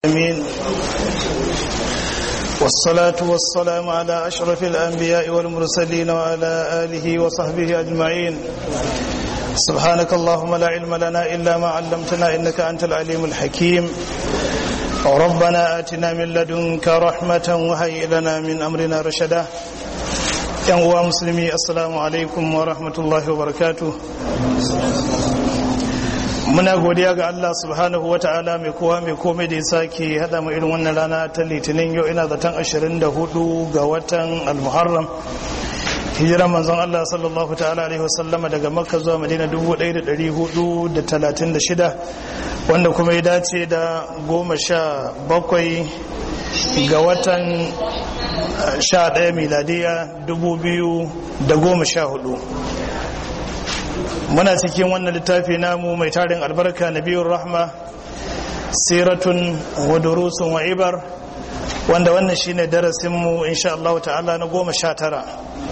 العالمين والصلاة والسلام على أشرف الأنبياء والمرسلين وعلى آله وصحبه أجمعين سبحانك اللهم لا علم لنا إلا ما علمتنا إنك أنت العليم الحكيم ربنا آتنا من لدنك رحمة وهيئ لنا من أمرنا رشدا yan uwa musulmi assalamu alaikum wa rahmatullahi wa barakatu muna godiya ga Allah subhanahu wa ta'ala mai kowa mai komai da ya sake hada mu irin wannan rana ta litinin yau ina zaton 24 ga watan al-muharram hijira manzon Allah sallallahu ta'ala alaihi wasallama daga makka zuwa madina 1436 wanda kuma ya dace da goma sha bakwai ga watan sha ɗaya miladiya dubu biyu da goma sha hudu muna cikin wannan littafi namu mai tarin albarka na biyun rahma siratun wadurusun wa ibar wanda wannan shine darasinmu insha Allah ta'ala na goma sha tara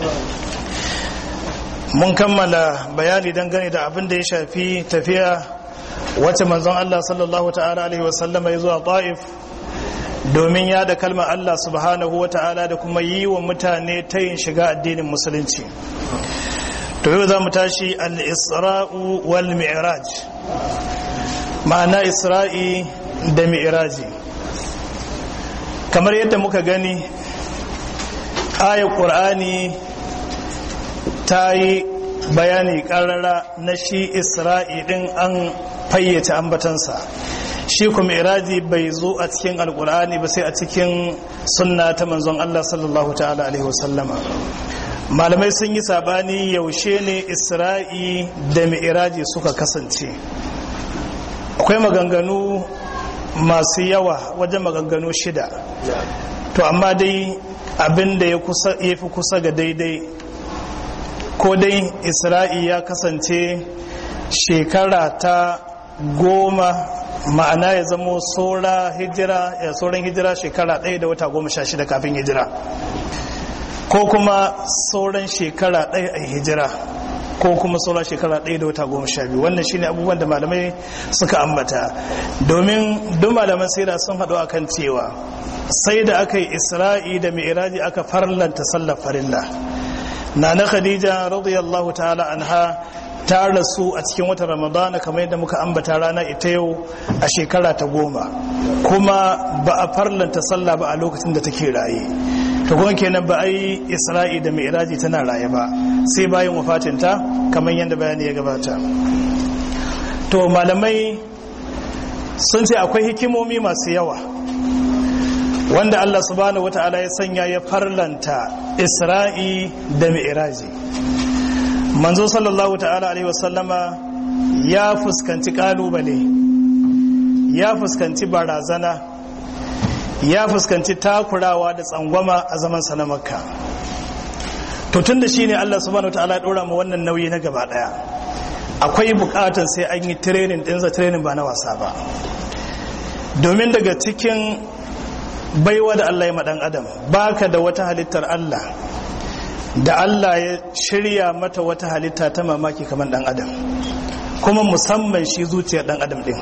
mun kammala bayani dangane da abin da ya shafi tafiya wacce manzon Allah sallallahu ta'ala alaihi wasallama ya zuwa ta'if domin ya da kalmar Allah subhanahu wa ta'ala da kuma yi wa mutane ta yin shiga addinin musulunci to yau za mu tashi al-isra'u wal mi'raj ma'ana isra'i da mi'raji kamar yadda muka gani ayar ƙur'ani ta yi bayani ƙarara na shi isra'i ɗin an fayyace ambatansa shi kuma iraji bai zo a cikin alkur'ani ba sai a cikin sunna ta manzon Allah sallallahu ta'ala alaihi wasallama malamai sun yi sabani yaushe ne isra'i da mi'iraji suka kasance akwai maganganu masu yawa wajen maganganu shida to amma dai abin da ya fi kusa ga daidai ko dai isra'i ya kasance shekara ta goma ma'ana ya zamo tsora hijira ya tsoron hijira shekara ɗaya da wata goma sha shida kafin hijira ko kuma tsoron shekara ɗaya a hijira ko kuma tsoron shekara ɗaya da wata goma sha biyu wannan shine abubuwan da malamai suka ambata domin duk malaman sira sun haɗu akan cewa sai da aka yi isra'i da mi'iraji aka farlanta sallar farilla na na khadija radiyallahu ta'ala anha ta rasu a cikin watan ramadana kamar yadda muka ambata rana ita yau a shekara ta goma kuma ba a farlanta sallah ba a lokacin da take raye to kuma kenan ba a yi isra'i da mi'raji tana raye ba sai bayan wafatinta kamar yadda bayani ya gabata to malamai sun ce akwai hikimomi masu yawa wanda Allah subhanahu wata'ala ya sanya ya farlanta isra'i da mi'raji manzo sallallahu ta'ala alaihi wasallama ya fuskanci kalubale ya fuskanci barazana ya fuskanci takurawa da tsangwama a zaman sa na makka to tun da shine Allah subhanahu ta'ala ya dora mu wannan nauyi na gaba daya akwai bukatan sai an yi training dinsa training ba na wasa ba domin daga cikin baiwa da Allah ya madan adam baka da wata halittar Allah da Allah ya shirya mata wata halitta ta mamaki kamar dan adam kuma musamman shi zuciyar dan adam din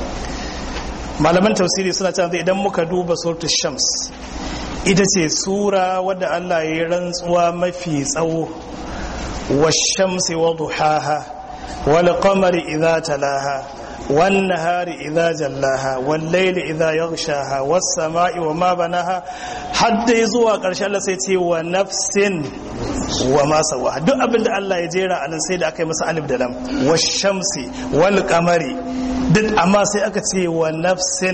malaman tausiri suna cewa idan muka duba suratul shams ita ce sura wadda Allah ya yi rantsuwa mafi tsawo washamsi wa duhaha wal qamari idza talaha والنهار إذا جلاها والليل إذا يغشاها والسماء وما بناها حتى يزوى قرش الله سيتي ونفس وما سواها duk abin da Allah ya jera a nan sai da aka yi masa alif da lam washamsi wal qamari duk amma sai aka ce wa nafsin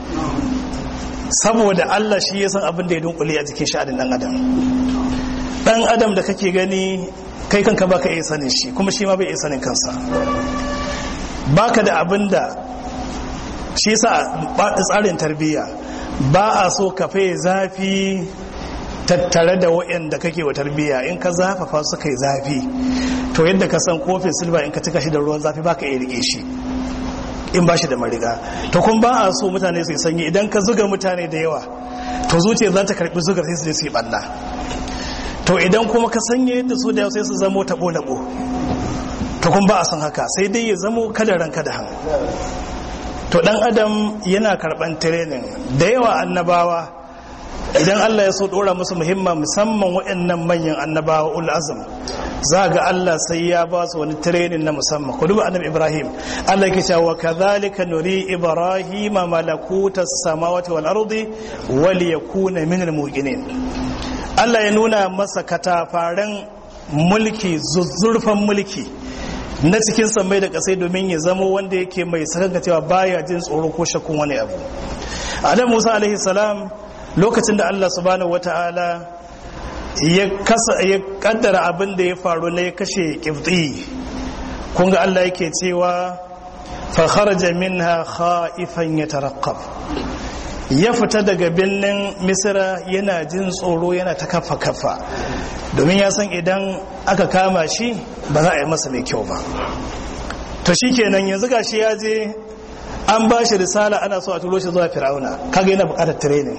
saboda Allah shi ya san abin da ya dunkule a jikin sha'anin dan adam dan adam da kake gani kai kanka baka iya sanin shi kuma shi ma bai iya sanin kansa baka da abin da shi sa tsarin tarbiyya ba a so ka fai zafi tattare da waɗanda kake wa tarbiyya in ka zafafa su kai zafi to yadda ka san kofin silba in ka cika shi da ruwan zafi baka iya rike shi in ba shi da mariga to kun ba a so mutane su yi sanyi idan ka zuga mutane da yawa to zuciya za ta karbi zugar sai su je su yi balla to idan kuma ka sanya yadda su da yawa sai su zamo tabo labo to kun ba a san haka sai dai ya zamo kada ranka da han to dan adam yana karban training da yawa annabawa idan Allah ya so dora musu muhimma musamman waɗannan manyan annabawa ul azm za ga Allah sai ya ba su wani training na musamman ku duba annabi Ibrahim Allah yake cewa kadhalika nuri ibrahima malakutas samawati wal ardi wal yakuna minal muqinin Allah ya nuna masa katafaren mulki zuzzurfan mulki na cikin samai da kasai domin ya zama wanda yake mai sakanka cewa baya jin tsoro ko shakkun wani abu Adam Musa alaihi salam lokacin da Allah subhanahu wata'ala ya kasa ya kaddara abin da ya faru na ya kashe kifti kun ga Allah yake cewa fa kharaja minha khaifan yataraqqab ya fita daga birnin misira yana jin tsoro yana ta kafa kafa domin ya san idan aka kama shi ba za a yi masa mai kyau ba to shikenan yanzu gashi ya je an ba shi risala ana so a turo shi zuwa fir'auna kaga yana bukatar training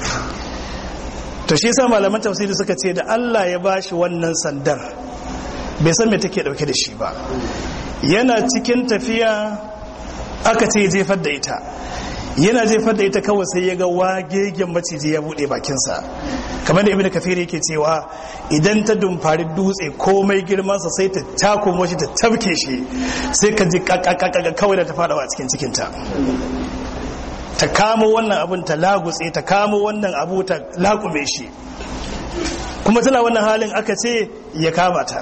to shi yasa malaman tafsiri suka ce da Allah ya ba shi wannan sandar bai san me take dauke da shi ba yana cikin tafiya aka ce jefar da ita yana jefar da ita kawai sai ya ga wagegen maciji ya bude bakinsa kamar da ibnu kafiri yake cewa idan ta dumfari dutse komai girmansa sai ta takumo shi ta tabke shi sai ka ji kakakaka kawai da ta fadawa a cikin cikinta ta kamo wannan abun ta lagutse ta kamo wannan abu ta lakume shi kuma tana wannan halin aka ce ya kama ta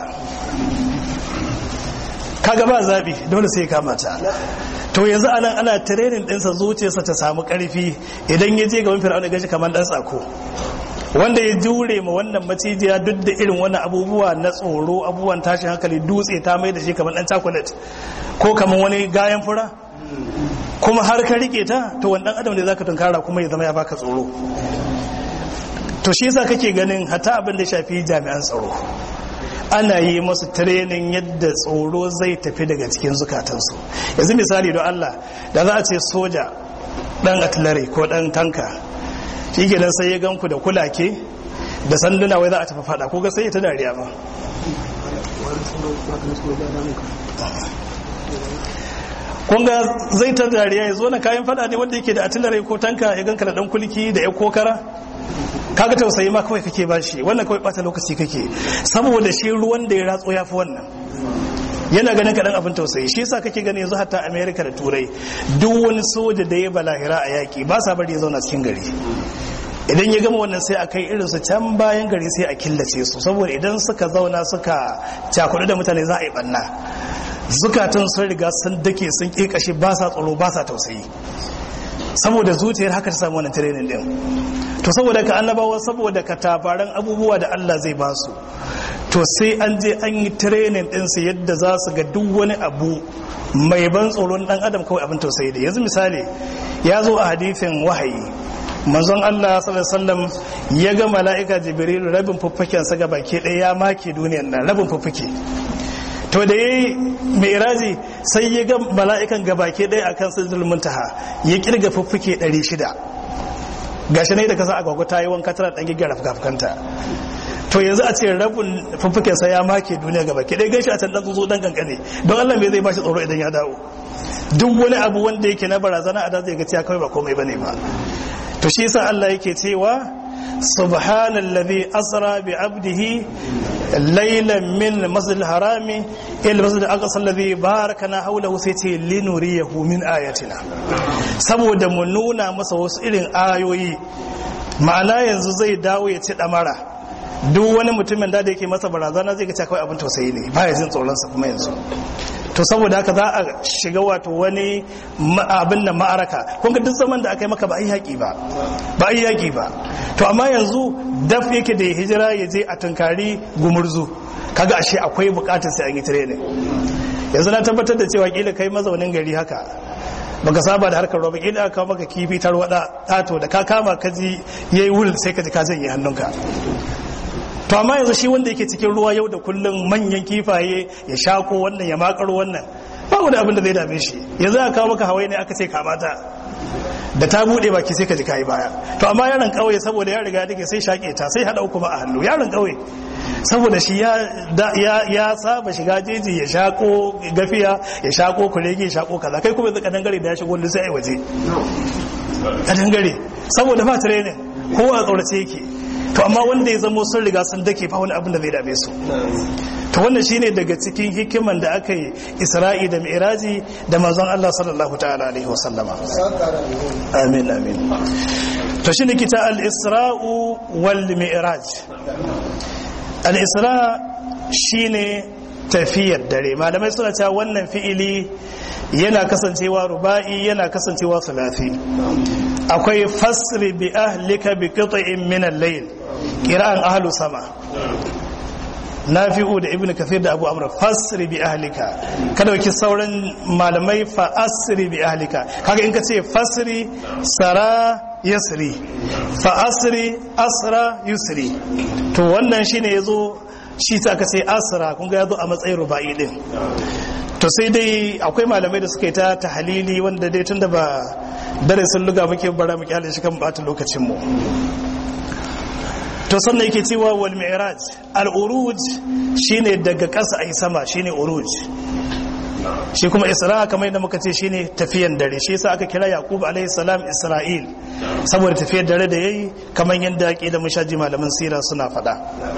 kaga ba zabi dole sai ya kama ta to yanzu anan ana training ɗinsa zuciyarsa ta samu ƙarfi idan ya je gaban fir'auna gashi kamar ɗan tsako wanda ya jure ma wannan macijiya duk da irin wannan abubuwa na tsoro abubuwan tashin hankali dutse ta mai da shi kamar ɗan chocolate ko kamar wani gayan fura kuma har ka rike ta to wani ɗan adam ne zaka tunkara kuma ya zama ya baka tsoro to shi yasa kake ganin hata abin da shafi jami'an tsaro ana yi masu training yadda tsoro zai tafi daga cikin zukatansu yanzu misali don Allah da za a ce soja dan artillery ko dan tanka shi kenan sai ya ganku da kulake da sanduna wai za a tafi fada ko ga sai ta dariya ma kunga zai ta dariya ya zo na kayan fada ne wanda yake da artillery ko tanka ya ganka da dan kulki da ya kokara kaga tausayi ma kawai kake bashi wannan kawai bata lokaci kake saboda shi ruwan da ya ratso ya fi wannan yana ganin kaɗan abin tausayi shi yasa kake gani yanzu hatta america da turai duk wani soja da ya balahira a yaƙi ba sa bari ya zauna cikin gari idan ya gama wannan sai a kai irin su can bayan gari sai a killace su saboda idan suka zauna suka cakudu da mutane za a yi banna zukatan sun riga sun dake sun ƙiƙashe ba sa tsaro ba sa tausayi saboda zuciyar haka ta samu wannan training din to saboda ka annabawa saboda ka tabaran abubuwa da Allah zai ba su to sai an je an yi training din su yadda za su ga duk wani abu mai ban tsoron dan adam kawai abin tausayi da yanzu misali ya zo a hadithin wahayi manzon Allah sallallahu alaihi wasallam ya ga mala'ika jibril rabin fuffuken sa ga baki ɗaya ya make duniyar nan rabin fuffuke to da yayi mi'raji sai ya ga mala'ikan gabake ɗaya akan sirrul muntaha ya kirga fuffuke 600 gashi ne da kasa agwagwa ta yi wanka tana dan giggara fuskanta to yanzu a ce rabin fuffuken sa ya make duniya gabake ɗaya gashi a can dan tsotso dan kankane don Allah me zai bashi tsoro idan ya dawo duk wani abu wanda yake na barazana a da zai ga cewa kawai ba komai bane ba to shi yasa Allah yake cewa subhanallazi asra bi abdihi laylan min masjidil harami ila masjidil aqsa alladhi barakana hawlahu sai ce linuriyahu min ayatina saboda mu nuna masa wasu irin ayoyi ma'ana yanzu zai dawo ya ci damara duk wani mutumin da yake masa barazana zai ga cewa kawai abin tausayi ne baya jin tsoron sa kuma yanzu to saboda haka za a shiga wato wani abin da ma'araka kun ga duk zaman da aka yi maka ba a yi yaƙi ba ba a yi yaƙi ba to amma yanzu daf yake da hijira ya je a tunkari gumurzu kaga ashe akwai bukatar sai an yi training yanzu na tabbatar da cewa kila kai mazaunin gari haka baka saba da harkar roba kila aka maka kifi tarwada tato da ka kama ka ji yayi wul sai ka ji ka janye hannunka to amma yanzu shi wanda yake cikin ruwa yau da kullum manyan kifaye ya shako wannan ya makaro wannan ba wani abin da zai dame shi yanzu aka kawo maka hawaii ne aka ce kamata da ta bude baki sai ka ji kayi baya to amma yaron kauye saboda ya riga dake sai shake ta sai hada uku ba a hannu yaron kauye saboda shi ya saba shiga jeji ya shako gafiya ya shako kurege ya shako kaza kai kuma zaka dangare da ya shigo wanda sai ai waje a dangare saboda ba training kowa a tsorace yake to amma wanda ya zamo sun riga sun dake fa wani abin da zai dame su to wannan shine daga cikin hikiman da aka yi isra'i da mi'raji da manzon Allah sallallahu ta'ala alaihi wasallama amin amin to shine kita al-isra'u wal mi'raj al-isra shine tafiyar dare malamai suna cewa wannan fi'ili yana kasancewa ruba'i yana kasancewa sulasi akwai fasri bi ahlika bi qit'in min al-layl qira'an ahlu sama nafi'u da ibnu kathir da abu amr fasri bi ahlika kada waki sauran malamai fa asri bi ahlika kaga in ka ce fasri sara yasri fa asri asra yusri to wannan shine yazo shi ta aka ce asra kun ga yazo a matsayin ruba'i din to sai dai akwai malamai da suka yi ta tahalili wanda dai tunda ba darasin luga muke bara mu kyale shi kan bata lokacin mu to sannan yake cewa wal mi'raj al uruj shine daga ƙasa ai sama shine uruj shi kuma isra kamar yadda muka ce shine tafiyan dare shi yasa aka kira yaqub alaihi salam isra'il saboda tafiyar dare da yayi kamar yadda ake da mushaji malaman sira suna faɗa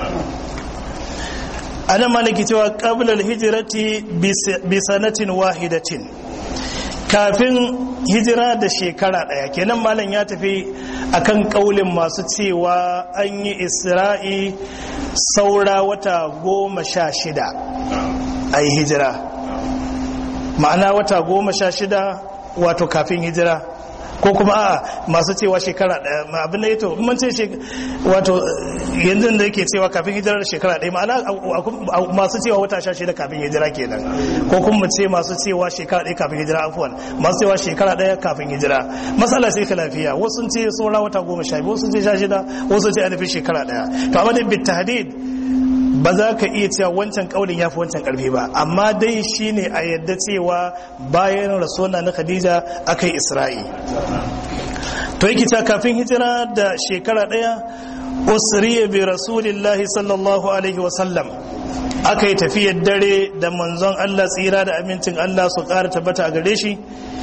anan malaki cewa qabla al hijrati bi sanatin wahidatin kafin hijira da shekara daya kenan malam ya tafi akan kaulin masu cewa an yi isra'i saura wata goma sha shida a yi hijira ma'ana wata goma sha shida wato kafin hijira ko kuma a masu cewa shekara daya abin da ya to mun ce wato yanzu da yake cewa kafin hijirar shekara daya ma'ana masu cewa wata sha shida kafin hijira kenan ko kuma ce masu cewa shekara daya kafin hijira afuwan masu cewa shekara daya kafin hijira matsala sai lafiya wasu ce saura wata goma sha biyu wasu ce sha shida wasu ce ainihin shekara daya to amma dai bitahdid ba za ka iya cewa wancan kaulin ya fi wancan karfi ba amma dai shine a yadda cewa bayan rasuwa na khadija aka yi isra'i to yake ta kafin hijira da shekara daya usriya bi rasulillahi sallallahu alaihi wasallam aka yi tafiyar dare da manzon Allah tsira da amincin Allah su ƙara tabbata a gare shi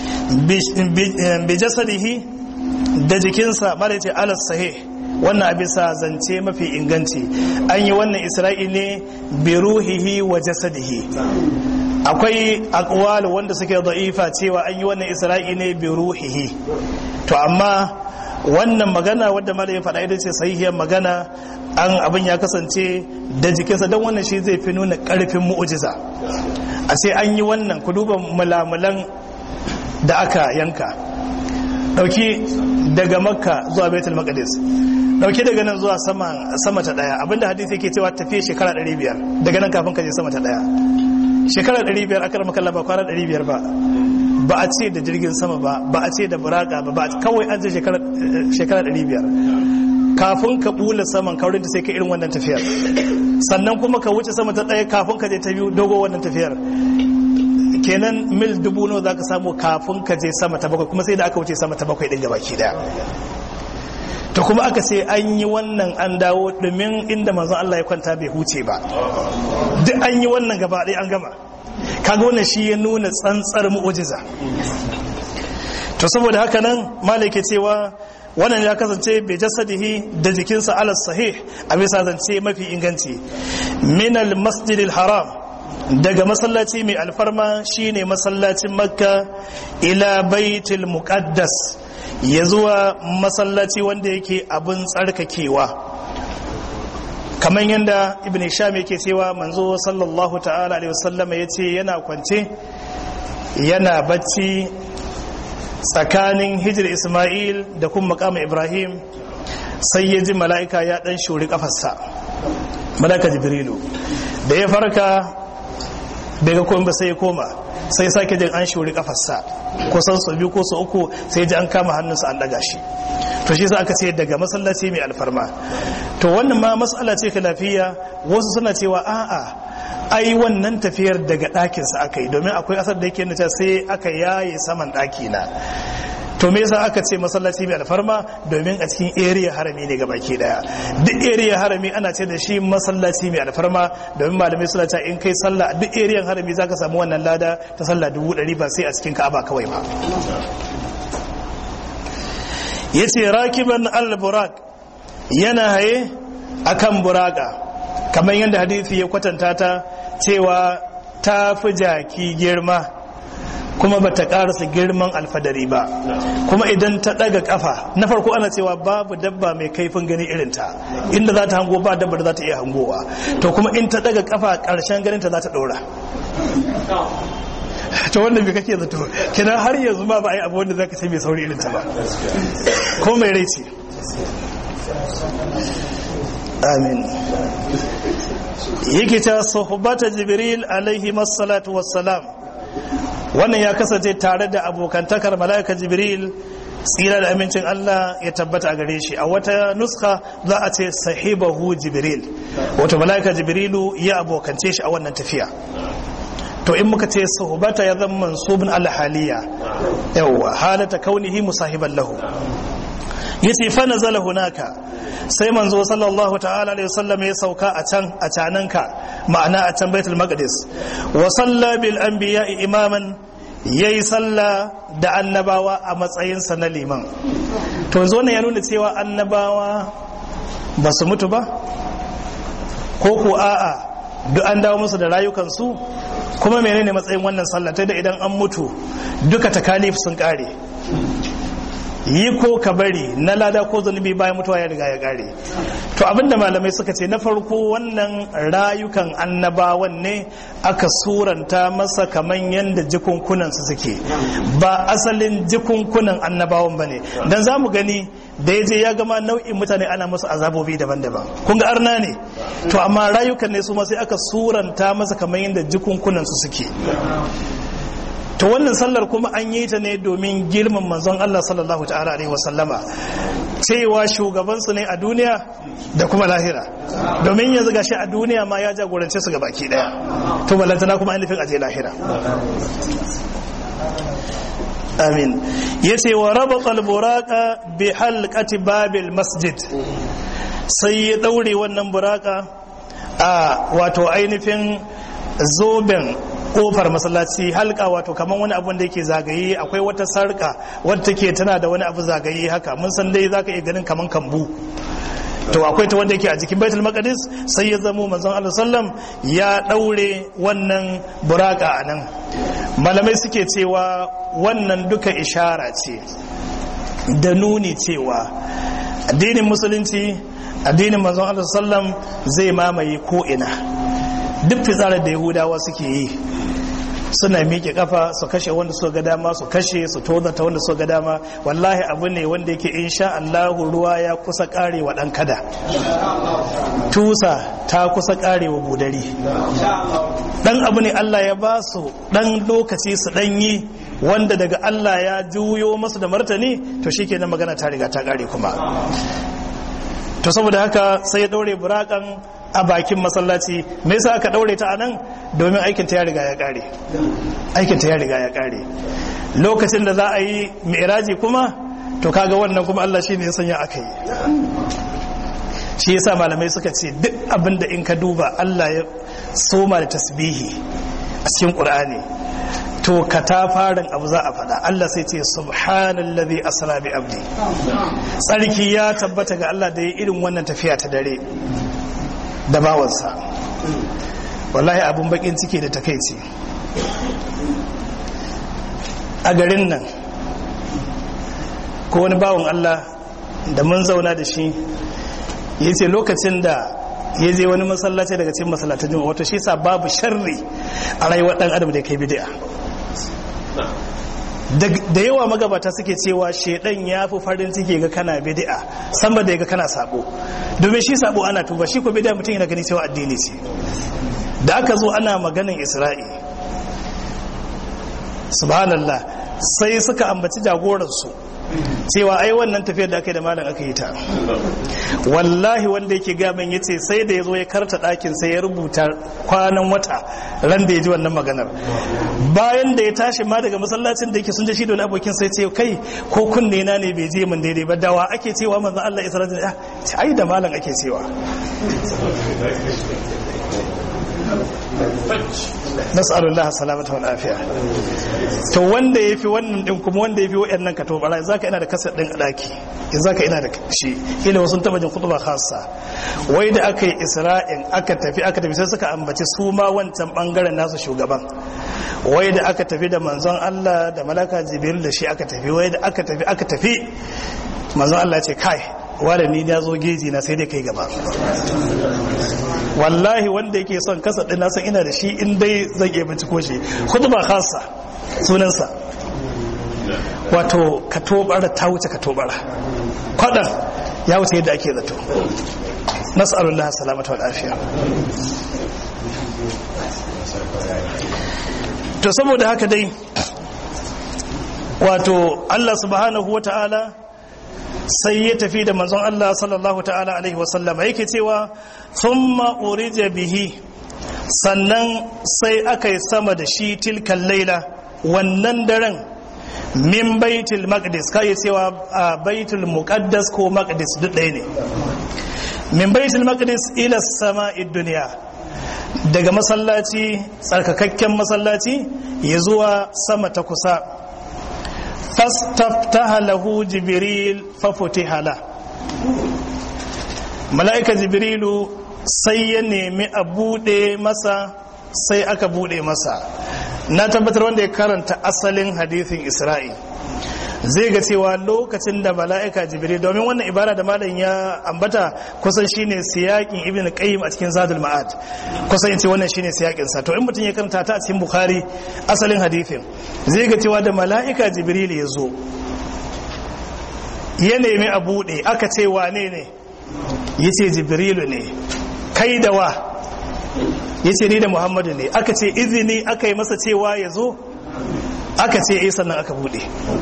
bi jasadihi da jikinsa mara ce alas sahih wannan abisa zance mafi inganci an yi wannan isra'i ne bi ruhihi wa jasadihi akwai akwal wanda suke da'ifa cewa an yi wannan isra'i ne bi ruhihi to amma wannan magana wadda mala ya faɗa ita ce sahihiyar magana an abin ya kasance da jikinsa don wannan shi zai fi nuna ƙarfin mu'ujiza a ce an yi wannan ku duba mulamulan da aka yanka ɗauki daga makka zuwa baitul maqdis dauke daga nan zuwa sama ta daya abinda hadisi yake cewa tafiye shekara 500 daga nan kafin ka je sama ta daya shekara 500 aka rama kallon ba kwana 500 ba ba a ce da jirgin sama ba ba a ce da buraka ba ba kawai an ce shekara 500 kafin ka bula saman kaurin da sai ka irin wannan tafiyar sannan kuma ka wuce sama ta daya kafin ka je ta biyu dogo wannan tafiyar kenan mil dubu nawa za ka samu kafin ka je sama ta bakwai kuma sai da aka wuce sama ta bakwai din gabaki daya to kuma aka ce an yi wannan an dawo domin inda manzon Allah ya kwanta bai huce ba duk an yi wannan gaba ɗaya an gama kaga wannan shi ya nuna tsantsar mu'ujiza to saboda haka nan malai cewa wannan ya kasance bai jasadihi da jikinsa ala sahih a bisa zance mafi inganci minal masjidil haram daga masallaci mai alfarma shine masallacin makka ila baitul muqaddas ya zuwa masallaci wanda yake abin tsarkakewa kamar yadda ibn sham yake cewa manzo sallallahu ta'ala alaihi wasallama ya ce yana kwance yana bacci tsakanin hijir ismail da kuma makama ibrahim sai ya ji mala'ika ya dan shuri kafarsa malaka jibrilu da ya farka bai ga komai ba sai ya koma sai sake jin an shuri kafarsa kusan su biyu ko su uku sai ji an kama hannunsa an daga shi to shi sa aka ce daga masallaci mai alfarma to wannan ma mas'ala ce lafiya wasu suna cewa a'a ai wannan tafiyar daga ɗakinsa aka yi domin akwai asar da yake nuna sai aka yaye saman ɗaki na to to me yasa aka ce masallaci mai alfarma domin a cikin area harami ne ga baki daya duk area harami ana ce da shi masallaci mai alfarma domin malamai suna cewa in kai sallah duk area harami zaka samu wannan lada ta sallah dubu ɗari ba sai a cikin ka'aba kawai ba yace rakiban al-burak yana haye akan buraka kamar yadda hadisi ya kwatanta ta cewa ta fi jaki girma kuma bata karasa girman alfadari ba kuma idan ta daga kafa na farko ana cewa babu dabba mai kaifin gani irinta inda za ta hango ba dabba da za ta iya hangowa to kuma in ta daga kafa karshen ganin ta za ta dora to wanda bai kake zato kina har yanzu ma ba a yi abu wanda za ka sai mai sauri irinta ba ko mai rai ce amin yake ta sohbata jibril alaihi masallatu wassalam wannan ya kasance tare da abokantakar mala'ika jibril tsira da amincin Allah ya tabbata a gare shi a wata nuska za a ce sahibahu jibril wato mala'ika jibrilu ya abokance shi a wannan tafiya to in muka ce sohbata ya zama mansubin alhaliya yawwa halata kaunihi musahiban lahu yace fa nazala hunaka sai manzo sallallahu ta'ala alaihi wasallam ya sauka a can a cananka ma'ana a can baitul maqdis wa salla bil anbiya imaman yayi salla da annabawa a matsayin sa na liman to yanzu wannan ya nuna cewa annabawa ba su mutu ba ko ko a'a duk an dawo musu da rayukansu kuma menene matsayin wannan sallah ta da idan an mutu duka takalif sun kare yi ko ka bari na lada ko zunubi bayan mutuwa ya riga ya kare to abinda malamai suka ce na farko wannan rayukan annabawan ne aka suranta masa kaman yadda jikunkunan su suke ba asalin jikunkunan annabawan ba ne don za mu gani da ya je ya gama nau'in mutane ana musu azabobi daban-daban kun ga arna ne to amma rayukan ne su ma sai aka suranta masa kaman yadda jikunkunan su suke to wannan sallar kuma an yi ta ne domin girman manzon Allah sallallahu ta'ala alaihi wasallama cewa shugabansu ne a duniya da kuma lahira domin yanzu gashi a duniya ma ya jagorance su baki daya to balantana kuma ainihin aje lahira amin yace wa rabata al-buraqa bi halqati babil masjid sai ya daure wannan buraka a wato ainihin zoben kofar masallaci halka wato kamar wani abu da yake zagaye akwai wata sarka wadda take tana da wani abu zagaye haka mun san dai zaka iya ganin kaman kambu to akwai ta wanda yake a jikin baitul maqdis sai ya zamo manzon Allah sallam ya daure wannan buraka anan malamai suke cewa wannan duka ishara ce da nuni cewa addinin musulunci addinin manzon Allah sallam zai mamaye ko ina duk fitsarar da yahudawa suke yi suna miƙe kafa su kashe wanda su ga dama su kashe su tozata wanda su ga dama wallahi abu ne wanda yake insha Allahu ruwa ya kusa karewa dan kada tusa ta kusa karewa budari dan abu ne Allah ya ba su dan lokaci su dan yi wanda daga Allah ya juyo masu da martani to shikenan magana ta riga ta kare kuma to saboda haka sai ya daure burakan a bakin masallaci me yasa aka daure ta anan domin aikin ta ya riga ya kare aikin ta ya riga ya kare lokacin da za a yi mi'raji kuma to kaga wannan kuma Allah shine ya sanya aka yi shi yasa malamai suka ce duk abin da in ka duba Allah ya soma da tasbihi a cikin Qur'ani to ka ta farin abu za a faɗa Allah sai ce subhanallazi asra bi abdi tsarki ya tabbata ga Allah da ya irin wannan tafiya ta dare da bawansa wallahi abun bakin ciki da takaici a garin nan ko wani bawan Allah da mun zauna da shi ya ce lokacin da ya je wani masallaci daga cikin masallatan juma'a wato shi sa babu sharri a rayuwar dan adam da kai bid'a da yawa magabata suke cewa shedan ya fi farin ciki ga kana bid'a sama da ga kana sabo domin shi sabo ana tuba shi ko bid'a mutum yana gani cewa addini ce da aka zo ana maganin isra'i subhanallah sai suka ambaci jagoransu cewa ai wannan tafiyar da aka yi da malam aka yi ta wallahi wanda yake gaban ya ce sai da ya zo ya karta ɗakin sai ya rubuta kwanan wata ran da ya ji wannan maganar bayan da ya tashi ma daga masallacin da yake sun je shi da wani abokin sai ce kai ko kunne na ne bai je min daidai ba dawa ake cewa manzon Allah Isra'ila ya ce ai da malam ake cewa nas'alullah salamata wal afiya to wanda yafi wannan din kuma wanda yafi wayannan ka to bara zaka ina da kasar din a daki in zaka ina da shi ila wasu taba jin khutba khassa wai da aka yi isra'in aka tafi aka tafi sai suka ambaci su ma wancan bangaren nasu shugaban wai da aka tafi da manzon Allah da malaka jibril da shi aka tafi wai da aka tafi aka tafi manzon Allah ce kai wanda ni na zo geji na sai dai kai gaba wallahi wanda yake son kasa din na san ina da shi in dai zan iya binciko shi khutba khassa sunansa wato ka tobara ta wuce ka tobara kwadan ya wuce yadda ake zato nas'alullah salamata wal afiya to saboda haka dai wato Allah subhanahu wa ta'ala sai ya tafi da manzon Allah sallallahu ta'ala alaihi wasallama yake cewa thumma urija bihi sannan sai aka yi sama da shi tilkan laila wannan daren min baitul maqdis kai cewa a baitul muqaddas ko maqdis duk ɗaya ne min baitul maqdis ila sama'id dunya daga masallaci tsarkakakken masallaci ya zuwa sama ta kusa fastaftaha lahu jibril fafutiha la mala'ika jibrilu sai ya nemi a bude masa sai aka bude masa na tabbatar wanda ya karanta asalin hadithin isra'i zai ga cewa lokacin da mala'ika jibril domin wannan ibara da malam ya ambata kusan shine siyakin ibn qayyim a cikin zadul ma'ad kusan yace wannan shine siyakin sa to in mutum ya karanta ta a cikin bukhari asalin hadithin zai ga cewa da mala'ika jibril ya zo ya nemi a bude aka ce wane ne yace jibrilu ne kai da wa yace ni da muhammadu ne aka ce izini aka yi masa cewa ya zo aka ce eh sannan aka bude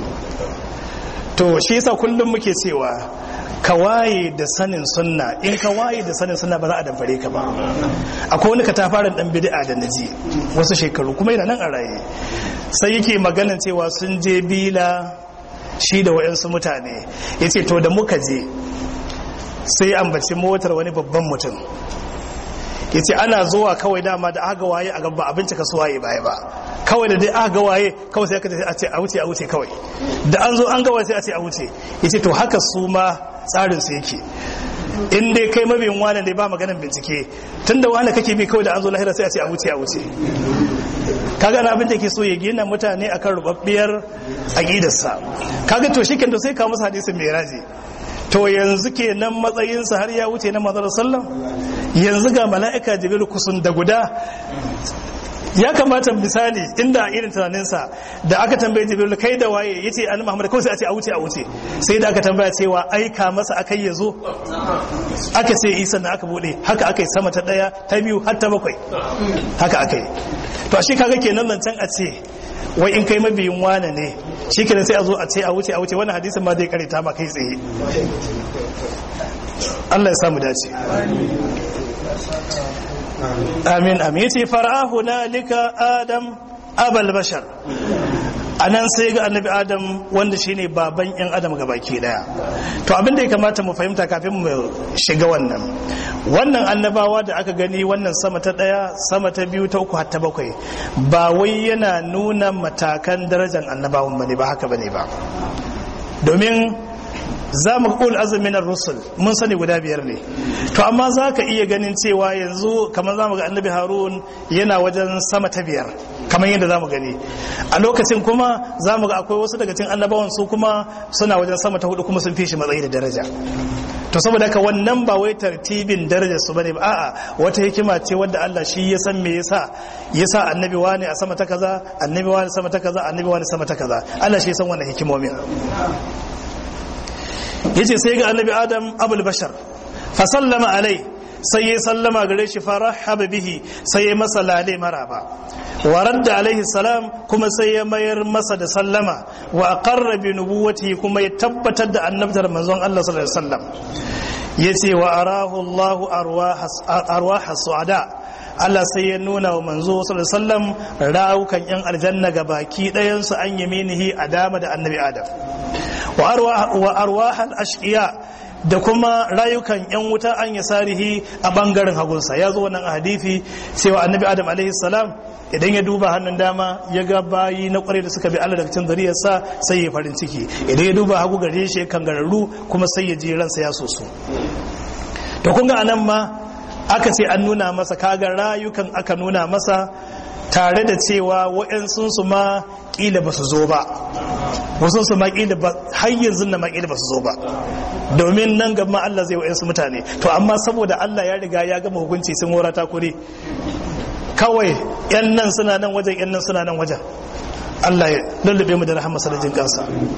to shi yasa kullum muke cewa ka waye da sanin sunna in ka waye da sanin sunna ba za a damfare ka ba akwai wani katafaren dan bid'a da naji wasu shekaru kuma yana nan a raye sai yake maganan cewa sun je bila shi da wayansu mutane yace to da muka je sai ambaci motar wani babban mutum yace ana zuwa kawai dama da aka waye a gaba abinci ka waye baya ba kawai da dai aka ga waye kawai sai aka ce a wuce a wuce kawai da an zo an ga waye sai a ce a wuce yace to haka su ma tsarin su yake in dai kai mabiyin wani ne ba maganin bincike tunda wani kake bi kawai da an zo lahira sai a ce a wuce a wuce kaga na abin da ke so ya gina mutane akan rubabbiyar aqidarsa kaga to shi to sai ka musu hadisin mai raji to yanzu kenan matsayinsa har ya wuce na manzon sallam yanzu ga mala'ika jibril kusun da guda ya kamata misali inda irin tunaninsa da aka tambaye jibril kai da waye yace annabi muhammad kawai sai a ce a wuce a wuce sai da aka tambaya cewa aika masa akai ya zo aka ce isa na aka bude haka aka yi sama ta daya ta biyu har ta bakwai haka aka yi to shi kaga kenan nan can a ce wai in kai mabiyin wane ne shi kenan sai a zo a ce a wuce a wuce wannan hadisin ma zai karita ma kai tsaye Allah ya samu dace amin amin yace fara'ahu nalika adam abal bashar anan sai ga annabi adam wanda shine baban yan adam baki daya to abin da ya kamata mu fahimta kafin mu shiga wannan wannan annabawa da aka gani wannan sama ta daya sama ta biyu ta uku har ta bakwai ba wai yana nuna matakan darajar annabawan bane ba haka bane ba domin za mu ƙul azumin rusul mun sani guda biyar ne to amma za ka iya ganin cewa yanzu kamar za mu ga annabi harun yana wajen sama ta biyar kamar yadda za mu gani a lokacin kuma za mu ga akwai wasu daga cikin annabawan su kuma suna wajen sama ta hudu kuma sun fi shi matsayi da daraja to saboda haka wannan ba wai tartibin darajar su bane ba a'a wata hikima ce wadda Allah shi ya san me yasa yasa annabi wani a sama ta kaza annabi wani sama ta kaza annabi wani sama ta kaza Allah shi ya san wannan hikimomin yace sai ga annabi adam abul bashar fa sallama alai sai ya sallama gare shi farahaba bihi sai ya masa lale maraba wa radda alaihi salam kuma sai ya mayar masa da sallama wa aqarra bi nubuwwati kuma ya tabbatar da annabtar manzon Allah sallallahu alaihi wasallam yace wa arahu Allah arwah su'ada Allah sai ya nuna wa manzo sallallahu alaihi wasallam rawukan yan aljanna ga baki ɗayan su an yaminihi a dama da annabi Adam wa arwah wa arwah al-ashqiya da kuma rayukan yan wuta an yasarihi a bangaren hagunsa ya zo wannan hadisi cewa annabi Adam alaihi salam idan ya duba hannun dama ya ga bayi na kwarai da suka bi Allah daga cikin zariyarsa sai ya farin ciki idan ya duba hagu gare shi kan gararru kuma sai ya ji ransa ya soso to kun ga anan ma aka ce an nuna masa kaga rayukan aka nuna masa tare da cewa wa'yansu su ma kila ba su zo ba wasu su ma kila ba har yanzu na ma kila ba su zo ba domin nan gaba Allah zai wa'yansu mutane to amma saboda Allah ya riga ya gama hukunci sun wara ta kure kawai yan nan suna nan wajen yan nan suna nan wajen Allah ya lullube mu da rahama sanadin kansa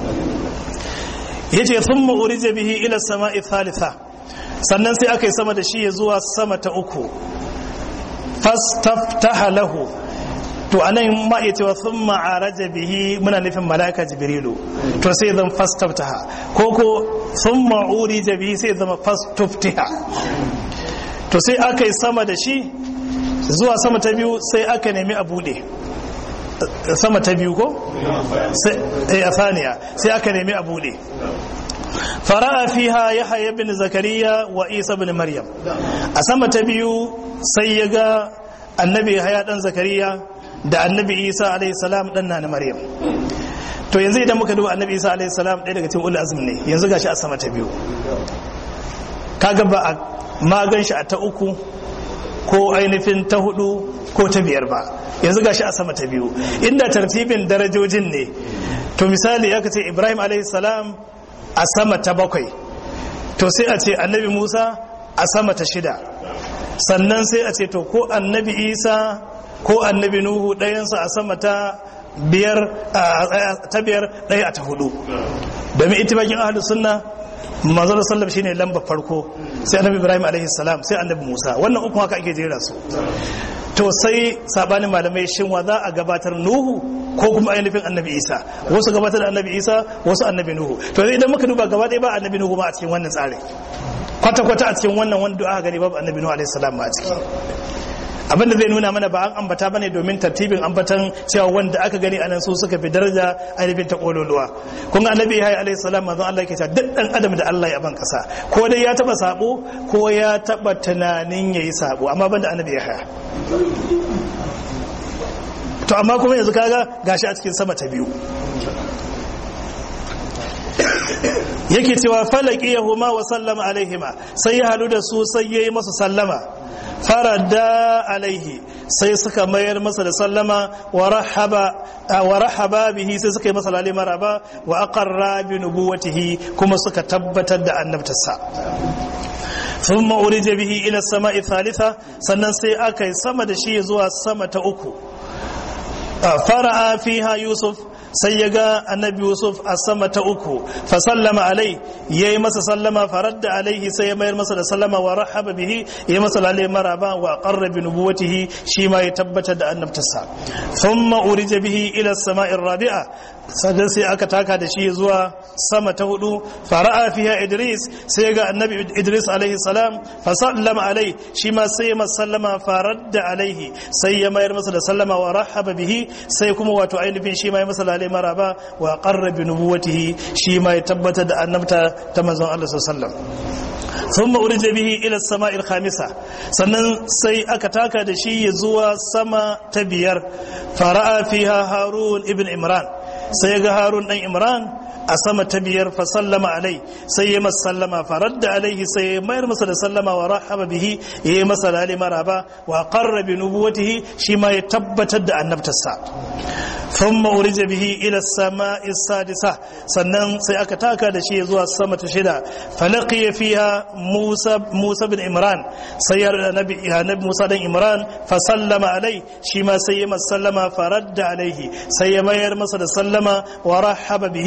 yace thumma urija bihi ila samai thalitha sannan sai aka yi sama da shi ya zuwa sama ta uku fastaftaha lahu to anan ma iya cewa thumma araja bihi muna nufin malaika jibrilu to sai zan fastaftaha ko ko thumma urija bihi sai zama fastuftiha to sai aka yi sama da shi zuwa sama ta biyu sai aka nemi a bude sama ta biyu ko? sai a saniya sai aka nemi a bude fara'a fiha ya haye bin zakariya wa isa bin maryam a sama ta biyu sai ya ga annabi haya dan zakariya da annabi isa alaihi salam dan na maryam to yanzu idan muka duba annabi isa alaihi salam ɗaya daga cikin ulul azmi ne yanzu gashi a sama ta biyu kaga ba a magan shi a ta uku ko ainihin ta hudu ko ta biyar ba yanzu gashi a sama ta biyu inda tartibin darajojin ne to misali aka ce ibrahim salam a sama ta bakwai to sai a ce annabi musa a sama ta shida sannan sai a ce to ko annabi isa ko annabi nuhu ɗayansa a sama ta biyar ta biyar ɗaya a ta hudu domin itibakin ahlus sunna manzon sallam shine lamba farko sai annabi ibrahim alaihi salam sai annabi musa wannan uku haka ake jera su to sai sabanin malamai shin wa za a gabatar nuhu ko kuma ainihin annabi isa wasu gabatar da annabi isa wasu annabi nuhu to idan muka duba gaba ɗaya ba annabi nuhu ma a cikin wannan tsarin kwata-kwata a cikin wannan wanda aka gani babu annabi nuhu alaihi salam ma a ciki abinda zai nuna mana ba an ambata bane domin tartibin ambatan cewa wanda aka gani anan su suka fi daraja ainihin ta kololuwa kun ga annabi ya alaihi salam manzon Allah yake cewa duk dan adam da Allah ya ban kasa ko dai ya taba sabo ko ya taba tunanin yayi sabo amma banda annabi ya haya to amma kuma yanzu kaga gashi a cikin sama ta biyu yake cewa falaki yahuma wa sallama alaihima sai ya hadu da su sai yayi masa sallama farada alaihi sai suka mayar masa da sallama wa rahaba bihi sai suka yi masa lalle maraba wa aqarra bi nubuwatihi kuma suka tabbatar da annabtarsa ثم أرج به إلى السماء الثالثة sannan sai aka yi sama da shi zuwa sama ta uku fara'a fiha yusuf sai ya ga annabi yusuf a sama ta uku fa sallama alai ya yi masa sallama faradda alaihi sai ya mayar masa da sallama wa rahaba bihi ya masa lalle maraba wa qarra bi nubuwatihi shi ma ya tabbatar da annabtarsa thumma urija bihi ila sama'ir rabi'a sannan sai aka taka da shi zuwa sama ta hudu fara'a fiha idris sai ga annabi idris alaihi salam fa sallama alai shi ma sai masa sallama faradda alaihi sai ya mayar masa da sallama wa rahaba bihi sai kuma wato ainihin shi ma ya masa lalle maraba wa qarra bi nubuwatihi shi ma ya tabbatar da annabta ta manzon Allah sallallahu alaihi wasallam thumma urija bihi ila as-sama'il khamisa sannan sai aka taka da shi zuwa sama ta biyar fara'a fiha harun ibn imran sai ga harun dan imran a sama ta biyar fa sallama alai sai ya masa sallama faradda alaihi sai ya mayar masa da sallama wa rahaba bihi ya yi masa lali maraba wa qarra bi nubuwatihi shi ma ya tabbatar da annabtarsa thumma urija bihi ila samai sadisa sannan sai aka taka da shi zuwa sama ta shida falaqiya fiha musa musa bin imran sai ya nabi nabi musa dan imran fa sallama alai shi ma sai ya masa sallama faradda alaihi sai ya mayar masa da sallama wa rahaba bihi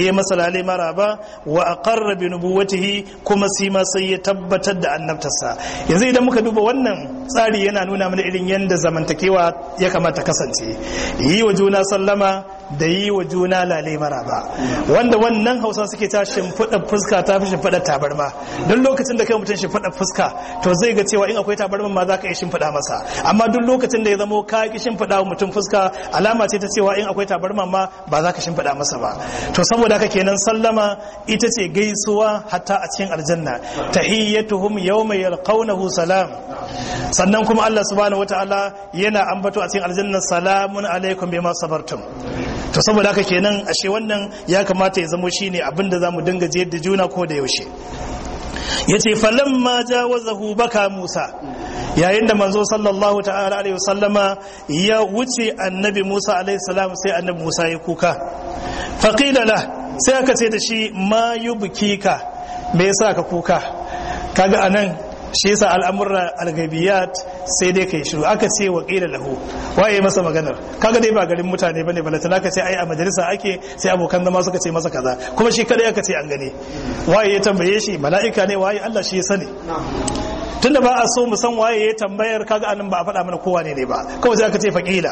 yayi masa lale maraba wa aqarra bi nubuwatihi kuma sai ma sai ya tabbatar da annabtarsa yanzu idan muka duba wannan tsari yana nuna mana irin yanda zamantakewa ya kamata kasance yi wa juna sallama da yi wa juna lale maraba wanda wannan hausa suke ta shimfiɗa fuska ta fi shimfiɗa tabarma don lokacin da kai mutum shimfiɗa fuska to zai ga cewa in akwai tabarma ma za ka iya shimfiɗa masa amma duk lokacin da ya zamo ka ki shimfiɗa wa mutum fuska alama ce ta cewa in akwai tabarma ma ba za ka shimfiɗa masa ba to saboda haka kenan sallama ita ce gaisuwa hatta a cikin aljanna tahiyyatuhum yawma yalqawnahu salam sannan kuma Allah subhanahu wataala yana ambato a cikin aljanna salamun alaikum bima sabartum to saboda haka kenan ashe wannan ya kamata ya zamo shine abin da zamu dinga jiyar da juna ko da yaushe yace falamma jawazahu baka Musa yayin da manzo sallallahu ta'ala alaihi wasallama ya wuce annabi Musa alaihi salam sai annabi Musa ya kuka faqila la sai aka ce da shi ma yubkika me yasa ka kuka kaga anan shi yasa al'amurra al-ghaibiyat sai dai kai shiru aka ce wa qila lahu waye masa maganar kaga dai ba garin mutane bane balata aka ce ai a majalisa ake sai abokan zama suka ce masa kaza kuma shi kadai aka ce an gane waye ya tambaye shi mala'ika ne waye Allah shi ya sani tunda ba a so mu san waye ya tambayar kaga anan ba a faɗa mana kowa ne ne ba kawai sai aka ce faqila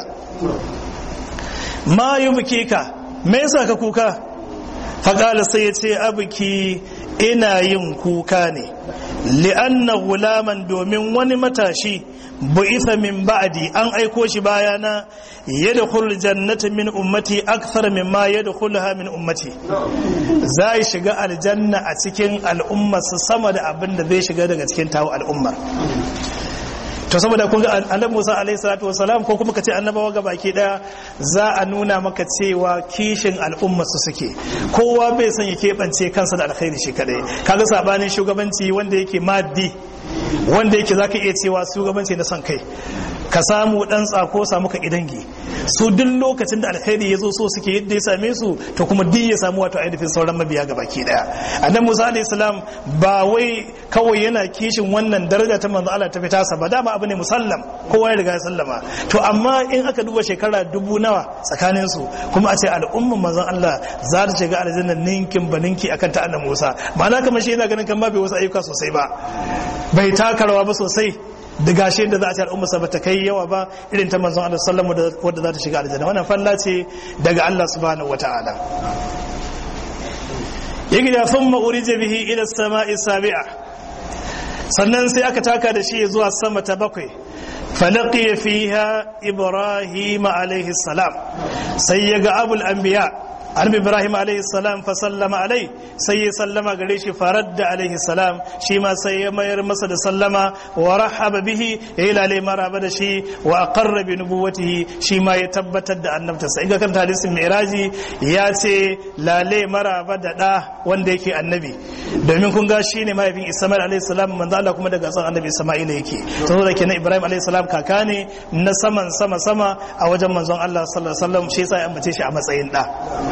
ma yubkika me yasa ka kuka faqala sai ya ce abuki ina yin kuka ne li'anna gulaman domin wani matashi bu'itha min ba'di an aiko shi bayana yadkhul jannata min ummati akthar mimma yadkhulha min ummati zai shiga aljanna a cikin al'ummar sama da abin da zai shiga daga cikin tawo al'ummar to saboda kun ga annabi Musa alaihi salatu wasalam ko kuma kace annabawa ga baki daya za a nuna maka cewa kishin al'umma su suke kowa bai san ya keɓance kansa da alkhairi shi kadai kaga sabanin shugabanci wanda yake maddi wanda yake zaka iya cewa shugabanci na son kai ka samu dan tsako samu ka idangi su duk lokacin da alkhairi ya zo so suke yadda ya same su to kuma duk ya samu wato ainihin sauran mabiya ga baki daya annabi Musa alaihi salam ba wai kawai yana kishin wannan daraja ta manzo Allah ta fita sa ba dama abu ne musallam kowa ya riga ya sallama to amma in aka duba shekara dubu nawa tsakanin su kuma a ce al'umman manzon Allah za ta shiga aljanna ninkin baninki akan ta annabi Musa ma'ana kamar shi yana ganin kan ma bai wasu ayyuka sosai ba bai taka rawa ba sosai da gashi da za a ce al'ummarsa ba ta kai yawa ba irin ta manzon Allah sallamu wadda za ta shiga aljanna wannan falla ce daga Allah subhanahu wata'ala yake da thumma urija bihi ila samai sabi'a sannan sai aka taka da shi zuwa sama ta bakwai falaqiya fiha ibrahim alaihi salam sai ya ga abul anbiya annabi ibrahim alaihi salam fa sallama alai sai ya sallama gare shi faradda alaihi salam shi ma sai ya mayar masa da sallama wa rahaba bihi ya yi lalai maraba da shi wa aqarra bi nubuwatihi shi ma ya tabbatar da annabta sai ga kan hadisin mi'raji ya ce lalai maraba da da wanda yake annabi domin kun ga shine mahaifin isma'il alaihi salam manzo Allah kuma daga san annabi isma'il yake saboda kenan ibrahim alaihi salam kaka ne na saman sama sama a wajen manzon Allah sallallahu alaihi wasallam shi yasa ya ambace shi a matsayin da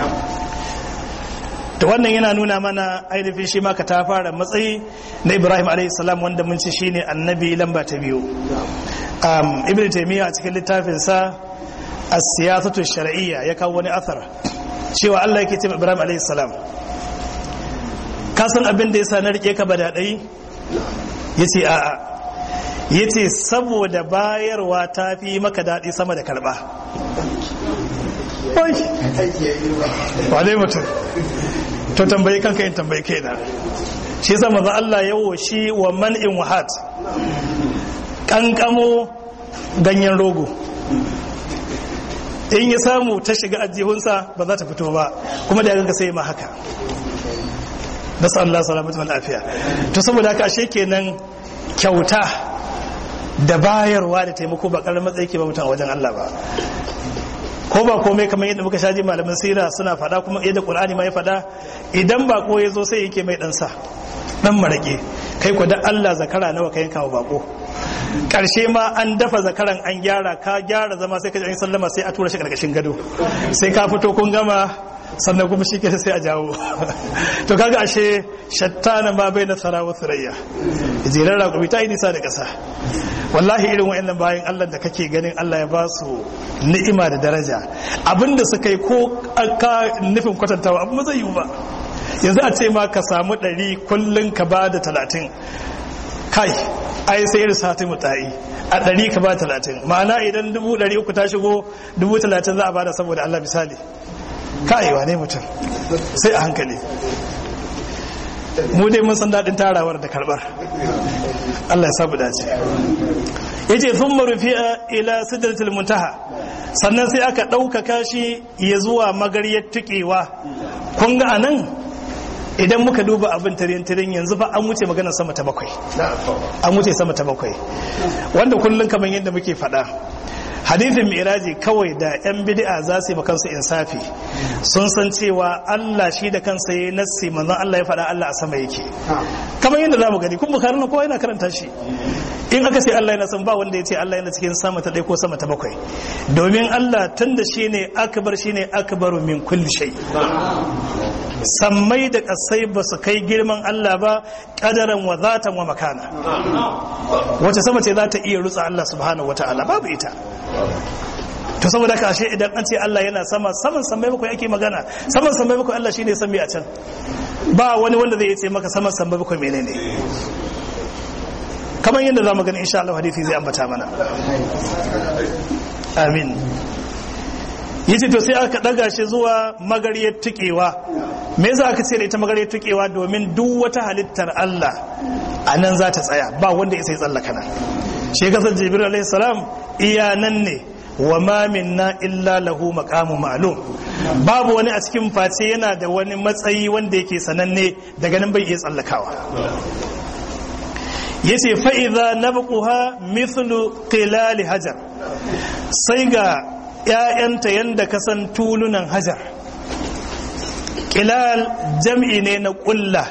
to wannan yana nuna mana ainihin shi ma ka ta fara matsayi na ibrahim salam wanda mun ci shine annabi lamba ta biyu ibn taymiya a cikin littafinsa as-siyasatu shar'iyya ya kawo wani athar cewa Allah yake cewa ibrahim salam ka san abin da yasa na rike ka bada dai yace a'a yace saboda bayarwa ta fi maka daɗi sama da karɓa wane mutum to tambayi kanka yin tambayi kai na shi yasa maza Allah ya woshi wa man'in wahat kankamo ganyen rogo in ya samu ta shiga ajihunsa ba za ta fito ba kuma da yanka sai ma haka nasu Allah salamatu lafiya to saboda haka ashe kenan kyauta da bayarwa da taimako ba karar matsayi ke ba mutum a wajen Allah ba ko ba komai kamar yadda muka shaji malaman sira suna fada kuma yadda qur'ani ma ya fada idan bako ya zo sai yake mai dan sa dan marake kai ko da Allah zakara nawa ka yanka wa bako karshe ma an dafa zakaran an gyara ka gyara zama sai ka ji sallama sai a tura shi karkashin gado sai ka fito kun gama sannan kuma shi ke sai a jawo to kaga ashe shattana ma bai na sarawa surayya jiran raƙumi ta yi nisa da ƙasa wallahi irin wa'annan bayan Allah da kake ganin Allah ya ba su ni'ima da daraja abinda suka yi ko ka nufin kwatantawa abu zai yi ba yanzu a ce ma ka samu ɗari kullum ka ba da talatin kai ai sai irin sati mutayi a ɗari ka ba talatin ma'ana idan dubu ɗari uku ta shigo dubu talatin za a bada saboda Allah misali kai wane mutum sai a hankali mu dai mun san daɗin tarawar da karɓar Allah ya sabu dace yace sun marufi'a ila sidratul muntaha sannan sai aka ɗaukaka shi ya zuwa magaryar tuƙewa kun ga anan idan muka duba abin tirin-tirin yanzu fa an wuce maganar sama ta bakwai an wuce sama ta bakwai wanda kullum kamar yadda muke faɗa hadithin miraji kawai da 'yan bid'a za su yi kansu insafi sun san cewa Allah shi da kansa ya nassi manzon Allah ya faɗa Allah a sama yake kamar yadda za mu gani kun bukari na kowa yana karanta shi in aka ce Allah yana san ba wanda ya ce Allah yana cikin sama ta ɗaya ko sama ta bakwai domin Allah tun da shi ne akbar shi ne akbaru min kulli shay sammai da kasai ba su kai girman Allah ba kadaran wa zatan wa makana wace sama ce za ta iya rutsa Allah subhanahu wa ta'ala babu ita to saboda ka ashe idan an ce Allah yana sama saman sammai bakwai ake magana saman sammai bakwai Allah shine san me a can ba wani wanda zai ce maka saman sammai bakwai menene kamar yadda za mu gani insha Allah hadisi zai ambata mana amin yace to sai aka daga shi zuwa magariyar tukewa me yasa aka ce da ita magariyar tukewa domin duk wata halittar Allah a nan za ta tsaya ba wanda ya sai tsallaka nan shi kasar jibril alaihi salam iya nan ne wa ma minna illa lahu maqamu ma'lum babu wani a cikin face yana da wani matsayi wanda yake sananne daga nan bai iya tsallakawa yace fa idza nabquha mithlu qilal hajar sai ga ƴaƴanta yanda ka san tulunan hajar qilal jam'i ne na qulla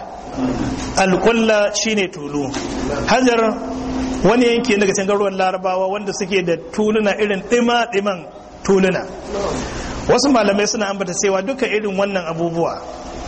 al shine tulu hajar wani yanki daga cikin garuruwan larabawa wanda suke da tuluna irin ɗima-ɗiman tuluna wasu malamai suna ambata cewa duka irin wannan abubuwa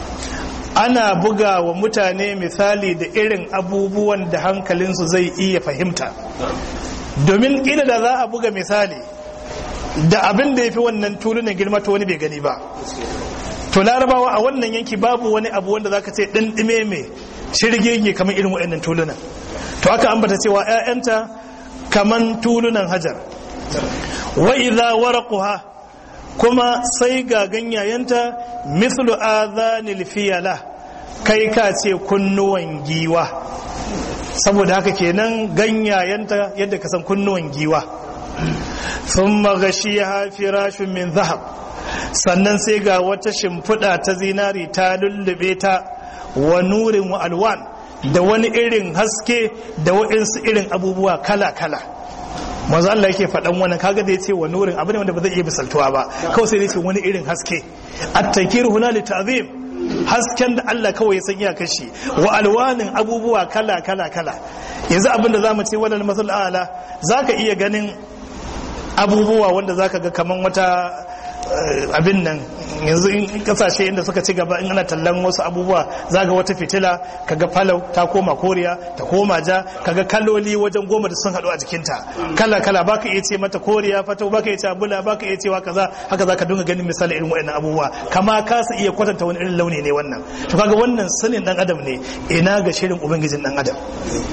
ana buga wa mutane misali da irin abubuwan da hankalinsu zai iya fahimta domin ƙila da za a buga misali da abin da ya fi wannan tulunan girma ta wani bai gani ba to larabawa a wannan yanki babu wani abu wanda zaka ce ɗinɗime mai shirgege kamar irin waɗannan tulunan to aka ambata cewa 'ya'yanta kaman tulunan hajar wa idza waraquha kuma sai ga ganyayenta mithlu adhanil fiyala kai ka ce kunnuwan giwa saboda haka kenan ganyayenta yadda ka san kunnuwan giwa thumma ghashiyaha firashun min zahab sannan sai ga wata shimfiɗa ta zinari ta lullube ta wa nurin wa alwan da wani irin haske da waɗansu irin abubuwa kala-kala manzo Allah yake faɗan wannan kaga da yace wa nurin abu ne wanda ba zai iya misaltuwa ba kawai sai yace wani irin haske at-takir huna li ta'zim hasken da Allah kawai ya san iyakar shi wa alwanin abubuwa kala kala kala yanzu abin da zamu ce wannan masal ala zaka iya ganin abubuwa wanda zaka ga kaman wata abin nan yanzu in kasashe inda suka ci gaba in ana tallan wasu abubuwa zaga wata fitila kaga falau ta koma koriya ta koma ja kaga kaloli wajen goma da sun haɗu a jikinta kala kala baka iya ce mata koriya fatau baka iya ce bula baka iya cewa kaza haka zaka dinga ganin misali irin waɗannan abubuwa kama ka su iya kwatanta wani irin launi ne wannan to kaga wannan sanin dan adam ne ina ga shirin ubangijin dan adam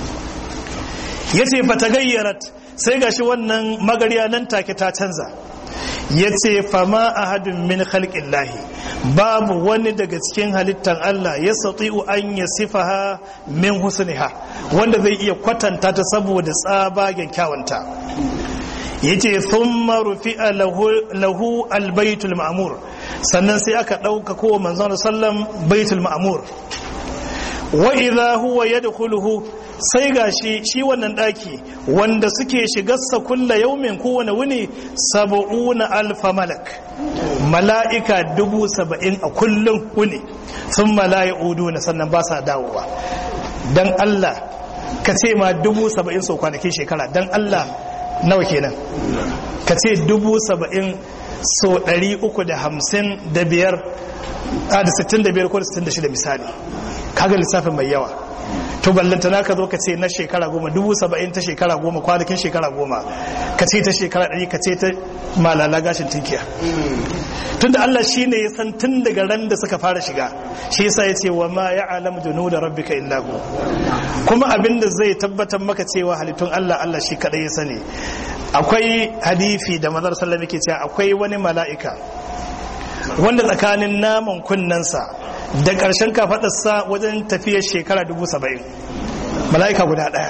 yace fatagayyarat sai gashi wannan magariya nan take ta canza ya ce fama ahadun min khalqin lahi babu wani daga cikin halittar Allah ya sati'u an ya sifaha min husniha wanda zai iya kwatanta ta saboda tsabagen kyawanta ya ce thumma rufi'a lahu albaitul ma'mur sannan sai aka ɗauka kowa manzon sallam baitul ma'mur wa idha huwa yadkhuluhu sai ga shi shi wannan daki wanda suke shigarsa kulla yaumin kowane wuni saba'una alfa malak mala'ika dubu saba'in a kullum wuni sun malaya udu na sannan ba sa dawowa don Allah ka ce ma dubu saba'in sau kwanakin shekara don Allah nawa kenan ka ce dubu saba'in sau ɗari uku da hamsin da biyar a da sittin da biyar ko da sittin da shida misali kaga lissafin mai yawa to ballanta na ka zo ka ce na shekara goma dubu saba'in ta shekara goma kwanakin shekara goma ka ce ta shekara ɗari ka ce ta malala gashin tinkiya tunda Allah shi ne ya san tun daga ran da suka fara shiga shi yasa ya ce wa ma ya alam junu da rabbika illa hu kuma abin da zai tabbatar maka cewa halittun Allah Allah shi kadai ya sani akwai hadifi da mazar sallam yake cewa akwai wani mala'ika wanda tsakanin naman kunnensa da ƙarshen kafaɗarsa wajen tafiyar shekara dubu saba'in mala'ika guda ɗaya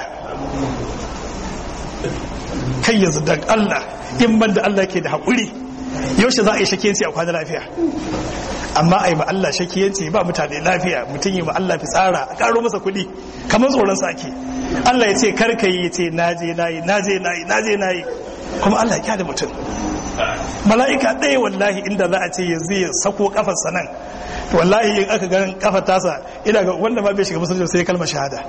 kai yanzu da Allah in ban da Allah ke da haƙuri yaushe za a yi shakiyanci a kwana lafiya amma a yi ma Allah shakiyanci ba mutane lafiya mutum yi ma Allah fi tsara a ƙaro masa kuɗi kamar tsoron sake Allah ya ce karka yi ya ce naje nayi naje nayi naje nayi kuma Allah ya kyale mutum mala'ika ɗaya wallahi inda za a ce yanzu ya sako kafarsa nan to wallahi in aka ganin kafar tasa ina ga wanda ma bai shiga musulunci sai kalmar shahada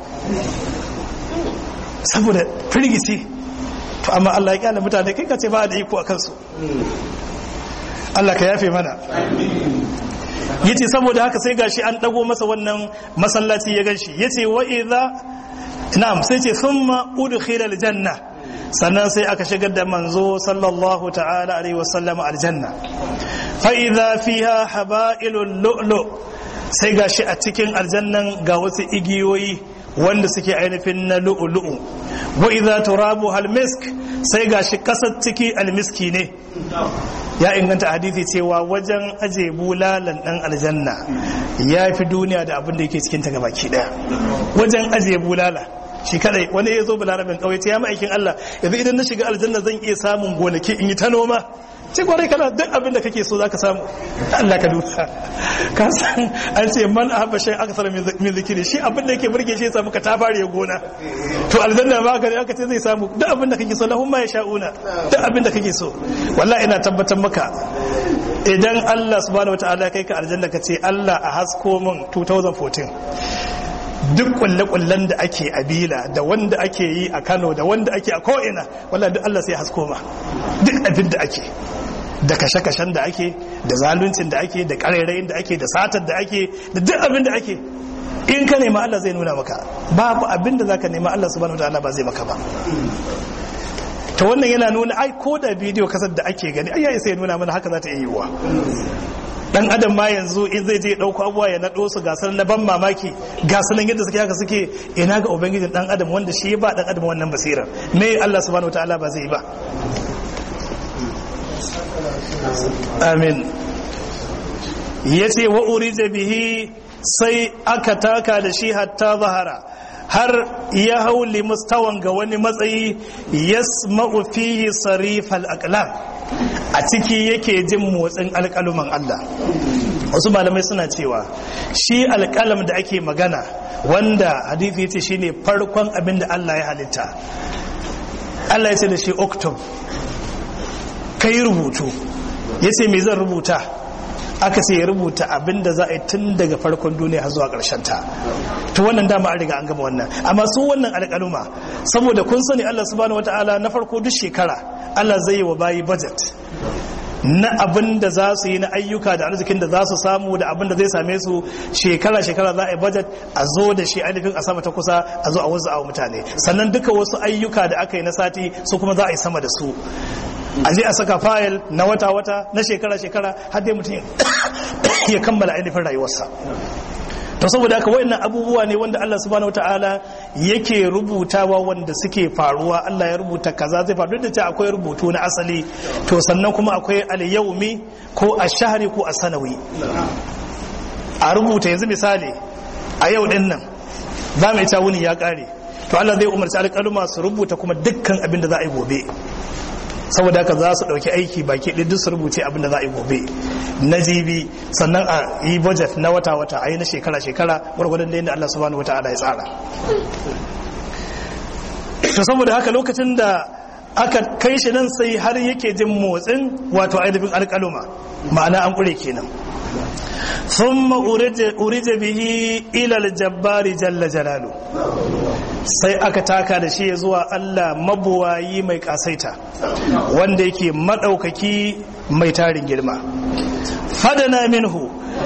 saboda firgici to amma Allah ya kyale mutane kai ka ce ba da iko a kansu Allah ka yafe mana yace saboda haka sai gashi an dago masa wannan masallaci ya ganshi yace wa idza na'am sai ce thumma udkhila aljanna sannan sai aka shigar da manzo sallallahu ta'ala alaihi wasallam aljanna fa idza fiha haba'ilul lu'lu sai gashi a cikin aljannan ga wasu igiyoyi wanda suke ainihin na lu'lu'u wa idza turabu hal misk sai gashi kasar ciki almiski ne ya inganta hadisi cewa wajen aje bulalan dan aljanna ya fi duniya da abin da yake cikin ta gabaki daya wajen aje bulala shi kadai wani ya zo balarabin kauye ce ya ma'aikin Allah yanzu idan na shiga aljanna zan iya samun gonaki in yi ta noma ce kwarai kana duk abin da kake so zaka samu Allah ka duba ka san an ce man ahabba shay akthar min zikri shi abin da yake burge shi ya samu ka tafare gona to aljanna ma ka aka ce zai samu duk abin da kake so lahum ma yasha'una duk abin da kake so wallahi ina tabbatar maka idan Allah subhanahu wataala kai ka aljanna ka ce Allah a hasko min 2014 duk kulle-kullen da ake a bila da wanda ake yi a kano da wanda ake a ko'ina walla duk Allah sai hasko ma duk abin da ake da kashe-kashen da ake da zaluncin da ake da ƙarairayin da ake da satar da ake da duk abin da ake in ka nema Allah zai nuna maka babu abin da zaka nema Allah subhanahu wataala ba zai maka ba ta wannan yana nuna ai ko da bidiyo kasar da ake gani ai yayi sai nuna mana haka za ta iya yiwuwa dan adam ma yanzu in zai je dauko abuwa ya nado su gasar na ban mamaki gasar nan yadda suke haka suke ina ga ubangijin dan adam wanda shi ba dan adam wannan basirar me Allah subhanahu wataala ba zai ba amin yace wa urija bihi sai aka taka da shi hatta zahara har ya hauli mustawan ga wani matsayi yasma'u fihi sarifal aqlam a ciki yake jin motsin alƙaluman Allah wasu malamai suna cewa shi alƙalam da ake magana wanda hadithi yace shine farkon abin da Allah ya halitta Allah ya ce da shi oktob kai rubutu yace me zan rubuta aka ce ya rubuta abin da za a yi tun daga farkon duniya har zuwa ƙarshen ta to wannan dama an riga an gama wannan amma su wannan alƙaluma saboda kun sani Allah subhanahu wataala na farko duk shekara Allah zai yi wa bayi budget na abin da za su yi na ayyuka da arzikin da za su samu da abin da zai same su shekara-shekara za a yi budget a zo da shi ainihin a sama ta kusa a zo a wasu a mutane sannan duka wasu ayyuka da aka yi na sati su kuma za a yi sama da su a je a saka fayil na wata-wata na shekara-shekara har dai mutum ya kammala ainihin rayuwarsa to saboda haka wayannan abubuwa ne wanda Allah subhanahu wataala yake rubutawa wanda suke faruwa Allah ya rubuta kaza zai faru da cewa akwai rubutu na asali to sannan kuma akwai al-yawmi ko ash-shahri ko as-sanawi a rubuta yanzu misali a yau din nan za mu ita wuni ya kare to Allah zai umarci alƙaluma su rubuta kuma dukkan abin da za a yi gobe saboda haka za su ɗauki aiki baki ɗin duk su rubuce abin da za a yi gobe na jibi sannan a yi budget na wata-wata a yi na shekara-shekara gwargwadon da yadda Allah subhanahu wata'ala ya tsara to saboda haka lokacin da aka kai shi nan sai har yake jin motsin wato ainihin alƙaluma ma'ana an ƙure kenan ثم أرج به إلى الجبار جل جلاله sai aka taka da shi zuwa Allah mabuwayi mai kasaita wanda yake maɗaukaki mai tarin girma fadana minhu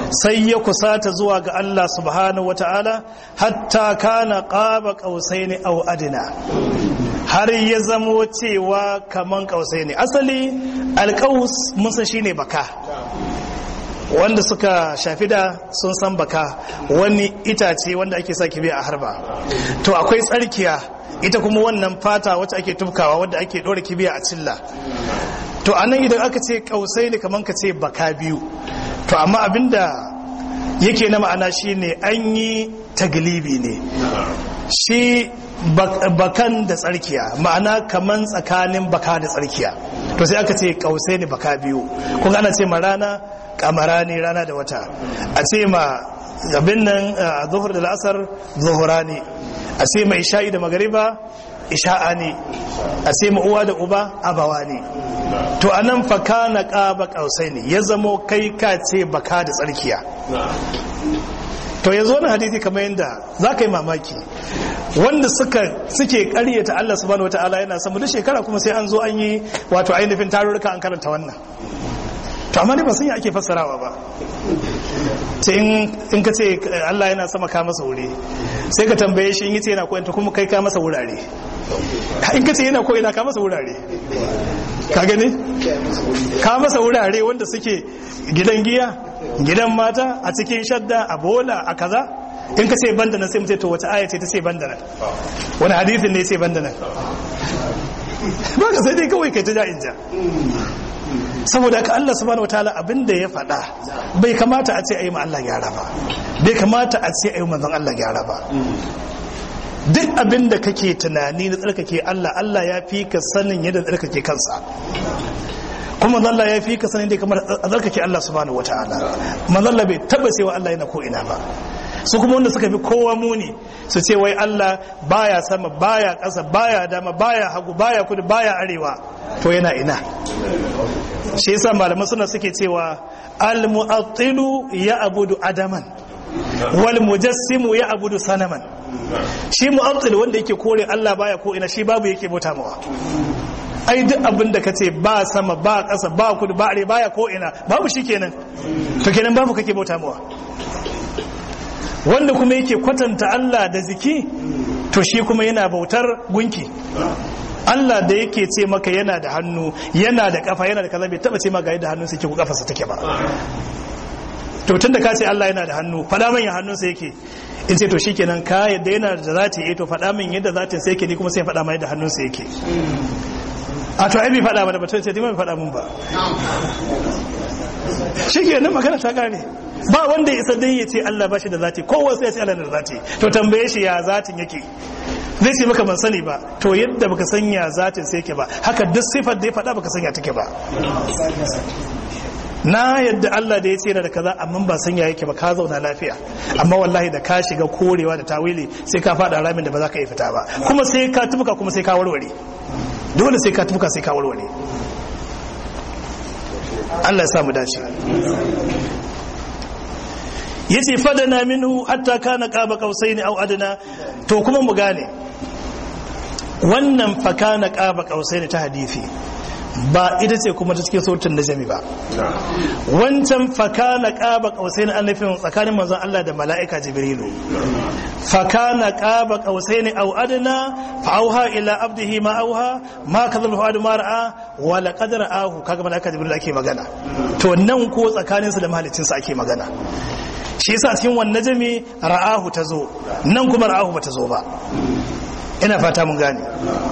sai ya kusata zuwa ga Allah subhanahu wata'ala hatta kana qaba qausaini aw adina har ya zamo cewa kaman qausaini asali alqaus mun san shine baka wanda suka shafi da sun san baka wani itace wanda ake sa kibiya a harba to akwai tsarkiya ita kuma wannan fata wacce ake tufkawa wadda ake ɗora kibiya a cilla to anan idan aka ce kausai ne kamar ka ce baka biyu to amma abinda yake na ma'ana shine an yi taglibi ne shi bakan da tsarkiya ma'ana kaman tsakanin baka da tsarkiya to sai aka ce kausai ne baka biyu kun ana ce ma rana kamara ne rana da wata a ce ma abin nan a zuhur da la'asar zuhura ne a ce ma isha'i da magariba isha'a ne a ce ma uwa da uba abawa ne to a nan faka na ƙaba ƙausai ne ya zamo kai ka ce baka da tsarkiya to ya zo na hadisi kamar yadda za ka yi mamaki wanda suka suke karyata Allah subhanahu wata'ala yana samu da shekara kuma sai an zo an yi wato ainihin tarurruka an karanta wannan to amma ne ba sun yi ake fassarawa ba sai in ka ce Allah yana sama ka masa wuri sai ka tambaye shi in yi ce yana koyanta kuma kai ka masa wurare in ka ce yana koyina ka masa wurare ka gani ka masa wurare wanda suke gidan giya gidan mata a cikin shadda a bola a kaza in ka ce banda nan sai mu ce to wace aya ce ta ce banda nan wani hadisin ne ce banda nan ba ka sai dai kawai kai ta ja in ja saboda ka Allah subhanahu wataala abin da ya faɗa bai kamata a ce ayi ma Allah gyara ba bai kamata a ce ayi manzon Allah gyara ba duk abin da kake tunani na tsarkake Allah Allah ya fi ka sanin yadda tsarkake kansa kuma Allah ya fi ka sanin da kamar a tsarkake Allah subhanahu wataala manzon Allah bai taba cewa Allah yana ko ina ba su kuma wanda suka fi kowa muni su ce wai Allah baya sama baya ƙasa baya dama baya hagu baya kudu baya arewa to yana ina shi yasa malaman suna suke cewa al-mu'attilu ya abudu adaman wal mujassimu ya abudu sanaman shi mu'attil wanda yake kore Allah baya ko ina shi babu yake bauta mawa ai duk abin da kace ba sama ba ƙasa ba kudu ba arewa baya ko ina babu shi kenan to kenan babu kake bauta mawa wanda kuma yake kwatanta Allah da ziki to shi kuma yana bautar gunki Allah da yake ce maka yana da hannu yana da kafa yana da kaza bai taba ce maka yadda hannunsa yake ko kafarsa take ba to tunda ka ce Allah yana da hannu fada min ya hannunsa yake in ce to shikenan ka yadda yana da zati eh to fada min yadda zatin sa yake ni kuma sai fada mai yadda hannunsa yake a to ai bai fada mana ba to sai dai bai fada mun ba shikenan magana ta gane ba wanda ya isa dai ya ce Allah ba shi da zati kowa sai ya ce Allah da zati to tambaye shi ya zatin yake zai ce maka ban sani ba to yadda baka sanya zatin sai yake ba haka duk sifar da ya faɗa baka sanya take ba na yadda Allah da ya ce da kaza amma ba sanya yake ba ka zauna lafiya amma wallahi da ka shiga korewa da tawili sai ka faɗa ramin da ba za ka iya fita ba kuma sai ka tubuka kuma sai ka warware dole sai ka tubuka sai ka warware Allah ya samu dace yace fadana minhu hatta kana qaba qausaini aw adna to kuma mu gane wannan fa kana qaba qausaini ta hadisi ba ita ce kuma ta cikin sautin najmi ba wancan fa kana qaba qausaini an nufin tsakanin manzon Allah da mala'ika jibrilu fa kana qaba qausaini aw adna fa auha ila abdihi ma auha ma kadhabu adu ma ra'a wa laqad ra'ahu kaga mala'ika jibrilu ake magana to nan ko tsakaninsu da mahaliccinsa ake magana shi yasa cikin wannan jami ra'ahu ta zo nan kuma ra'ahu ba ta zo ba ina fata mun gane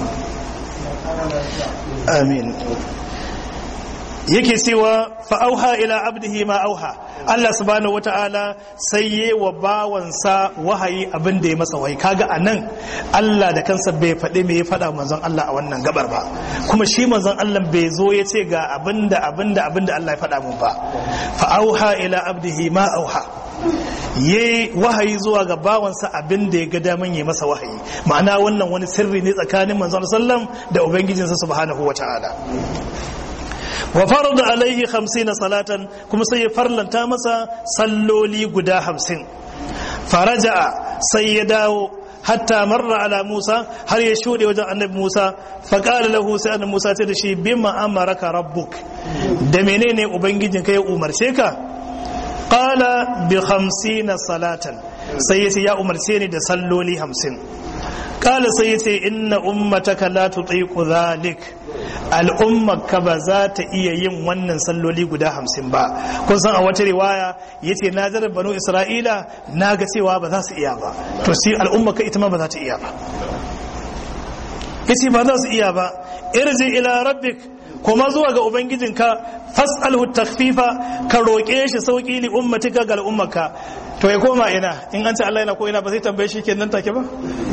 amin yake cewa fa'auha ila abdihi ma auha Allah subhanahu wata'ala sai yi wa bawansa wahayi abin da ya masa wahayi kaga a nan Allah da kansa bai faɗi me ya faɗa manzon Allah a wannan gabar ba kuma shi manzon Allah bai zo ya ce ga abin da abin da abin da Allah ya faɗa mun ba fa'auha ila abdihi ma auha yi wahayi zuwa ga bawansa abin da ya ga daman yi masa wahayi ma'ana wannan wani sirri ne tsakanin manzon sallam da ubangijinsa subhanahu wata'ala wa farada alaihi hamsina salatan kuma sai ya farlanta masa salloli guda hamsin faraja'a sai ya dawo hatta marra ala Musa har ya shuɗe wajen annabi Musa faƙala lahu sai annabi Musa ce da shi bima amaraka rabbuk da menene ubangijin ka ya umarce ka qala bi 50 salatan sai yace ya umarce ni da salloli 50 qala sai yace inna ummataka la tutiqu dhalik al'ummarka ba za ta iya yin wannan salloli guda hamsin ba kun san a wata riwaya ya ce na zarar banu isra'ila na ga cewa ba za su iya ba to shi al'ummarka ita ma ba za ta iya ba ya ce ba za su iya ba irji ila rabbik kuma zuwa ga ubangijinka fas'alhu takfifa ka roƙe shi sauƙi li ummatika ga al'ummarka to ya koma ina in an ce Allah yana ko ina ba zai tambaye shi kenan take ba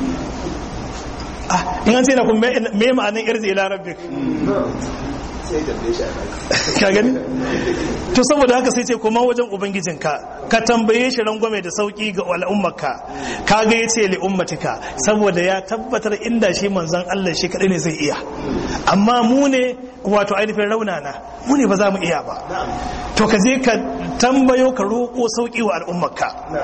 in an ce na kuma me ma'anin irzi ila rabbik ka gani to saboda haka sai ce kuma wajen ubangijinka ka tambaye shi rangwame da sauki ga al'ummarka ka ga ya ce li ummatika saboda ya tabbatar inda shi manzon Allah shi kadai ne zai iya amma mu ne wato ainihin raunana mu ne ba za mu iya ba to ka je ka tambayo ka roƙo sauki wa al'ummarka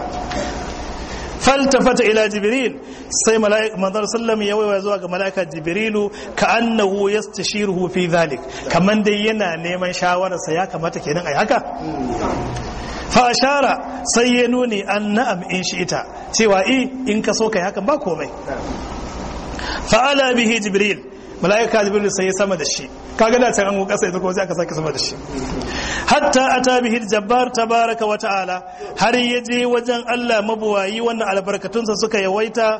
faltafata ila jibril sai manzon sallam ya waiwa zuwa ga mala'ika jibrilu ka annahu yastashiruhu fi dhalik kaman dai yana neman shawararsa ya kamata kenan ai haka fa ashara sai ya nuni an na'am in shi ita cewa i in ka so kai hakan ba komai fa ala bihi jibril mala'ika jibril sai ya sama da shi kaga da can an kasa ita ko sai aka sake sama da shi hatta ata bihi jabbar tabaraka wa ta'ala har yaje wajen Allah mabuwayi wannan albarkatunsa suka yawaita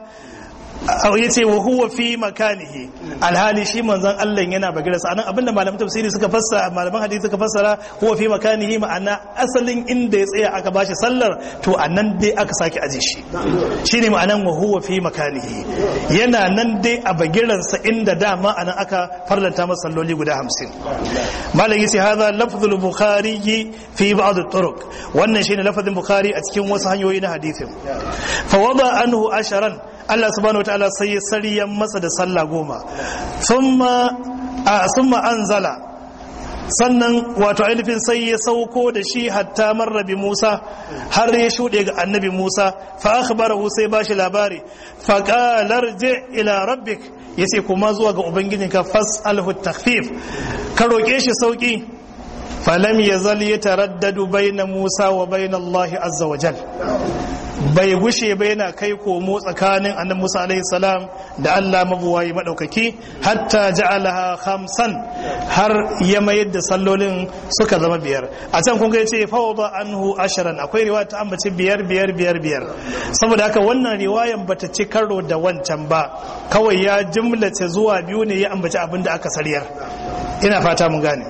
ya ce wa huwa fi makanihi alhali shi manzon Allah yana bagira sa anan abinda malaman tafsiri suka fassara malaman hadisi suka fassara huwa fi makanihi ma'ana asalin inda ya tsaya aka bashi sallar to anan dai aka sake aje shi shine ma'anan wa huwa fi makanihi yana nan dai a bagiran sa inda dama anan aka farlanta masa salloli guda 50 malam yace hadha lafzul bukhari fi ba'd at-turuq wannan shine lafazin bukhari a cikin wasu hanyoyi na hadisin fa wada anhu asharan Allah subhanahu wataala sai ya sariyan masa da sallah goma thumma thumma anzala sannan wato ainihin sai ya sauko da shi hatta marra bi Musa har ya shuɗe ga annabi Musa fa akhbarahu sai bashi labari fa qala je ila rabbik yace kuma zuwa ga ubangijinka fas'alhu takhfif ka roke shi sauki falam yazal yataraddadu baina Musa wa baina Allah azza wa jal bai gushe ba yana kai komo tsakanin annabi Musa alaihi salam da Allah mabuwayi madaukaki hatta ja'alaha khamsan har ya mayar da sallolin suka zama biyar a can kun ga yace fawda anhu asharan akwai riwaya ta ambaci biyar biyar biyar biyar saboda haka wannan riwayan bata ci karo da wancan ba kawai ya jumlace zuwa biyu ne ya ambaci abin da aka sariyar ina fata mun gane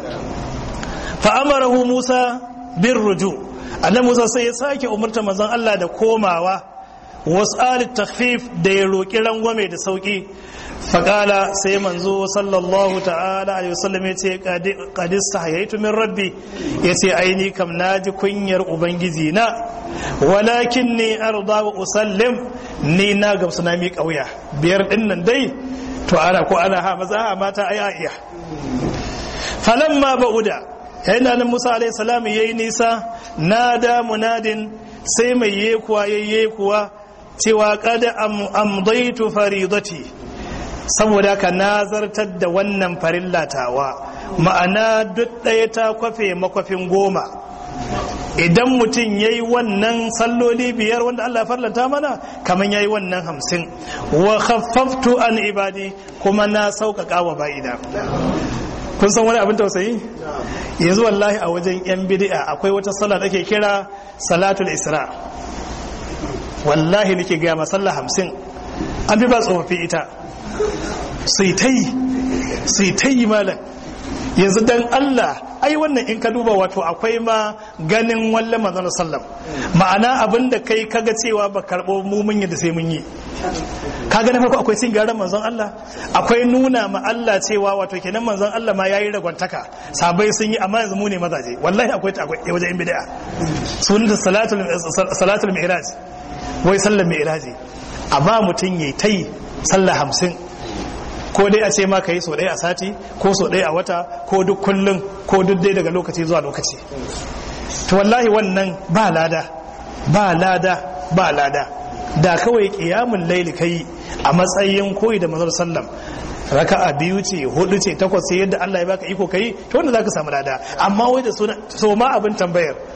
fa amarahu Musa bin ruju' annabi Musa sai ya sake umarta manzon Allah da komawa was'alit takhfif da ya roki rangwame da sauki faqala sai manzo sallallahu ta'ala alaihi wasallam yace qadis sahaytu min rabbi yace aini kam naji kunyar ubangiji na walakin ni arda wa usallim ni na gamsu na mi kauya biyar din nan dai to ana ko ana ha maza mata ai a iya falamma ba'uda yayin da nan Musa alaihi salam yayi nisa nada munadin sai mai yekuwa yayye kuwa cewa qad amdaitu faridati saboda ka nazartar da wannan farillatawa ma'ana duk ɗaya ta kwafe makwafin goma idan mutum ya yi wannan salloli biyar wanda Allah farlanta mana kamar ya yi wannan hamsin wa khaffaftu an ibadi kuma na sauƙaƙa wa ba'ida kun san wani abin tausayi yanzu wallahi a wajen yan bid'a akwai wata sallah da ke kira salatul isra wallahi nake gaya masalla hamsin an fi ba tsofaffi ita sai ta yi sai ta yi malam yanzu dan Allah ai wannan in ka duba wato akwai ma ganin wallan manzon sallam ma'ana abinda kai kaga cewa ba karbo mu mun yi da sai mun yi kaga na farko akwai cin garan manzon Allah akwai nuna ma Allah cewa wato kenan manzon Allah ma yayi ragwantaka sabai sun yi amma yanzu mu ne mazaje wallahi akwai ta akwai wajen bid'a sunan salatul salatul mi'raj wai sallar mi'raji amma mutun yayi tai sallah hamsin ko dai a ce ma ka yi so ɗaya a sati ko so ɗaya a wata ko duk kullum ko duk dai daga lokaci zuwa lokaci to wallahi wannan ba lada ba lada ba lada da kawai kiyamun laili kai a matsayin koyi da manzon sallam raka'a biyu ce hudu ce takwas sai yadda Allah ya baka iko kai to wanda zaka samu lada amma wai da suna so ma abin tambayar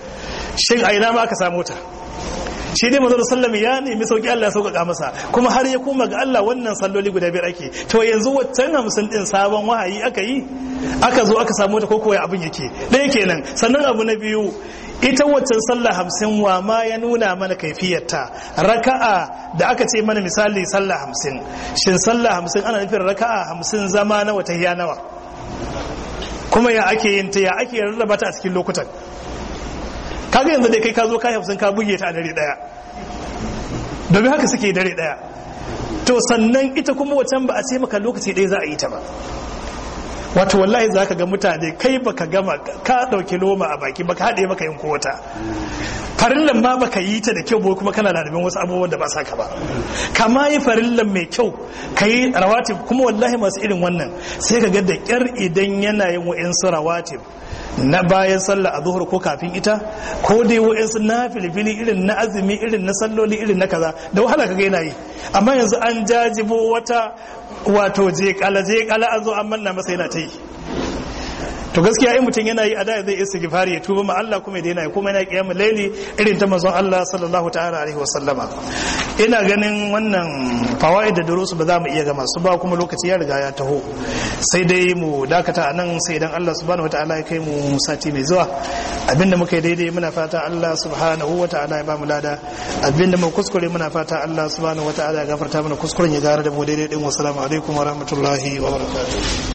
shin a ina ma aka samu ta shi dai manzo sallam ya nemi sauki Allah ya sauƙaƙa masa kuma har ya koma ga Allah wannan salloli guda biyar ake to yanzu waccan hamsin din sabon wahayi aka yi aka zo aka samu ta ko koya abin yake ɗaya kenan sannan abu na biyu ita waccan sallah hamsin wa ma ya nuna mana kaifiyarta raka'a da aka ce mana misali sallah hamsin shin sallah hamsin ana nufin raka'a hamsin zama na wata ya nawa kuma ya ake yin ta ya ake rarraba ta a cikin lokutan kaga yanzu dai kai ka zo kai hamsin ka buge ta a dare daya domin haka suke dare daya to sannan ita kuma wacan ba a ce maka lokaci ɗaya za a yi ta ba wato wallahi za ka ga mutane kai baka gama ka ɗauki loma a baki baka haɗe maka yin kowata farillan ma baka yi ta da kyau ba kuma kana ladabin wasu abubuwan da ba sa ka ba kama yi farillan mai kyau ka yi rawatib kuma wallahi masu irin wannan sai ka ga da ƙyar idan yana yin wa'insu rawatib na bayan sallah a zuhur ko kafin ita ko dai wa'insu na filifili irin na azumi irin na salloli irin na kaza da wahala kaga yana yi amma yanzu an jajibo wata wato je kala je kala an zo an manna masa yana ta yi to gaskiya in mutum yana yi a da zai isa gifari ya tuba ma Allah kuma ya daina kuma yana kiyamul laili irin ta manzon Allah sallallahu ta'ala alaihi wasallama ina ganin wannan fawaid da durusu ba za mu iya gama su ba kuma lokaci ya riga ya taho sai dai mu dakata a nan sai idan Allah subhanahu wataala ya kai mu sati mai zuwa abinda muka yi daidai muna fata Allah subhanahu wataala ya ba mu lada abinda mu kuskure muna fata Allah subhanahu wataala ya gafarta mana kuskuren ya gara da mu daidai din wassalamu alaikum wa rahmatullahi wa barakatuh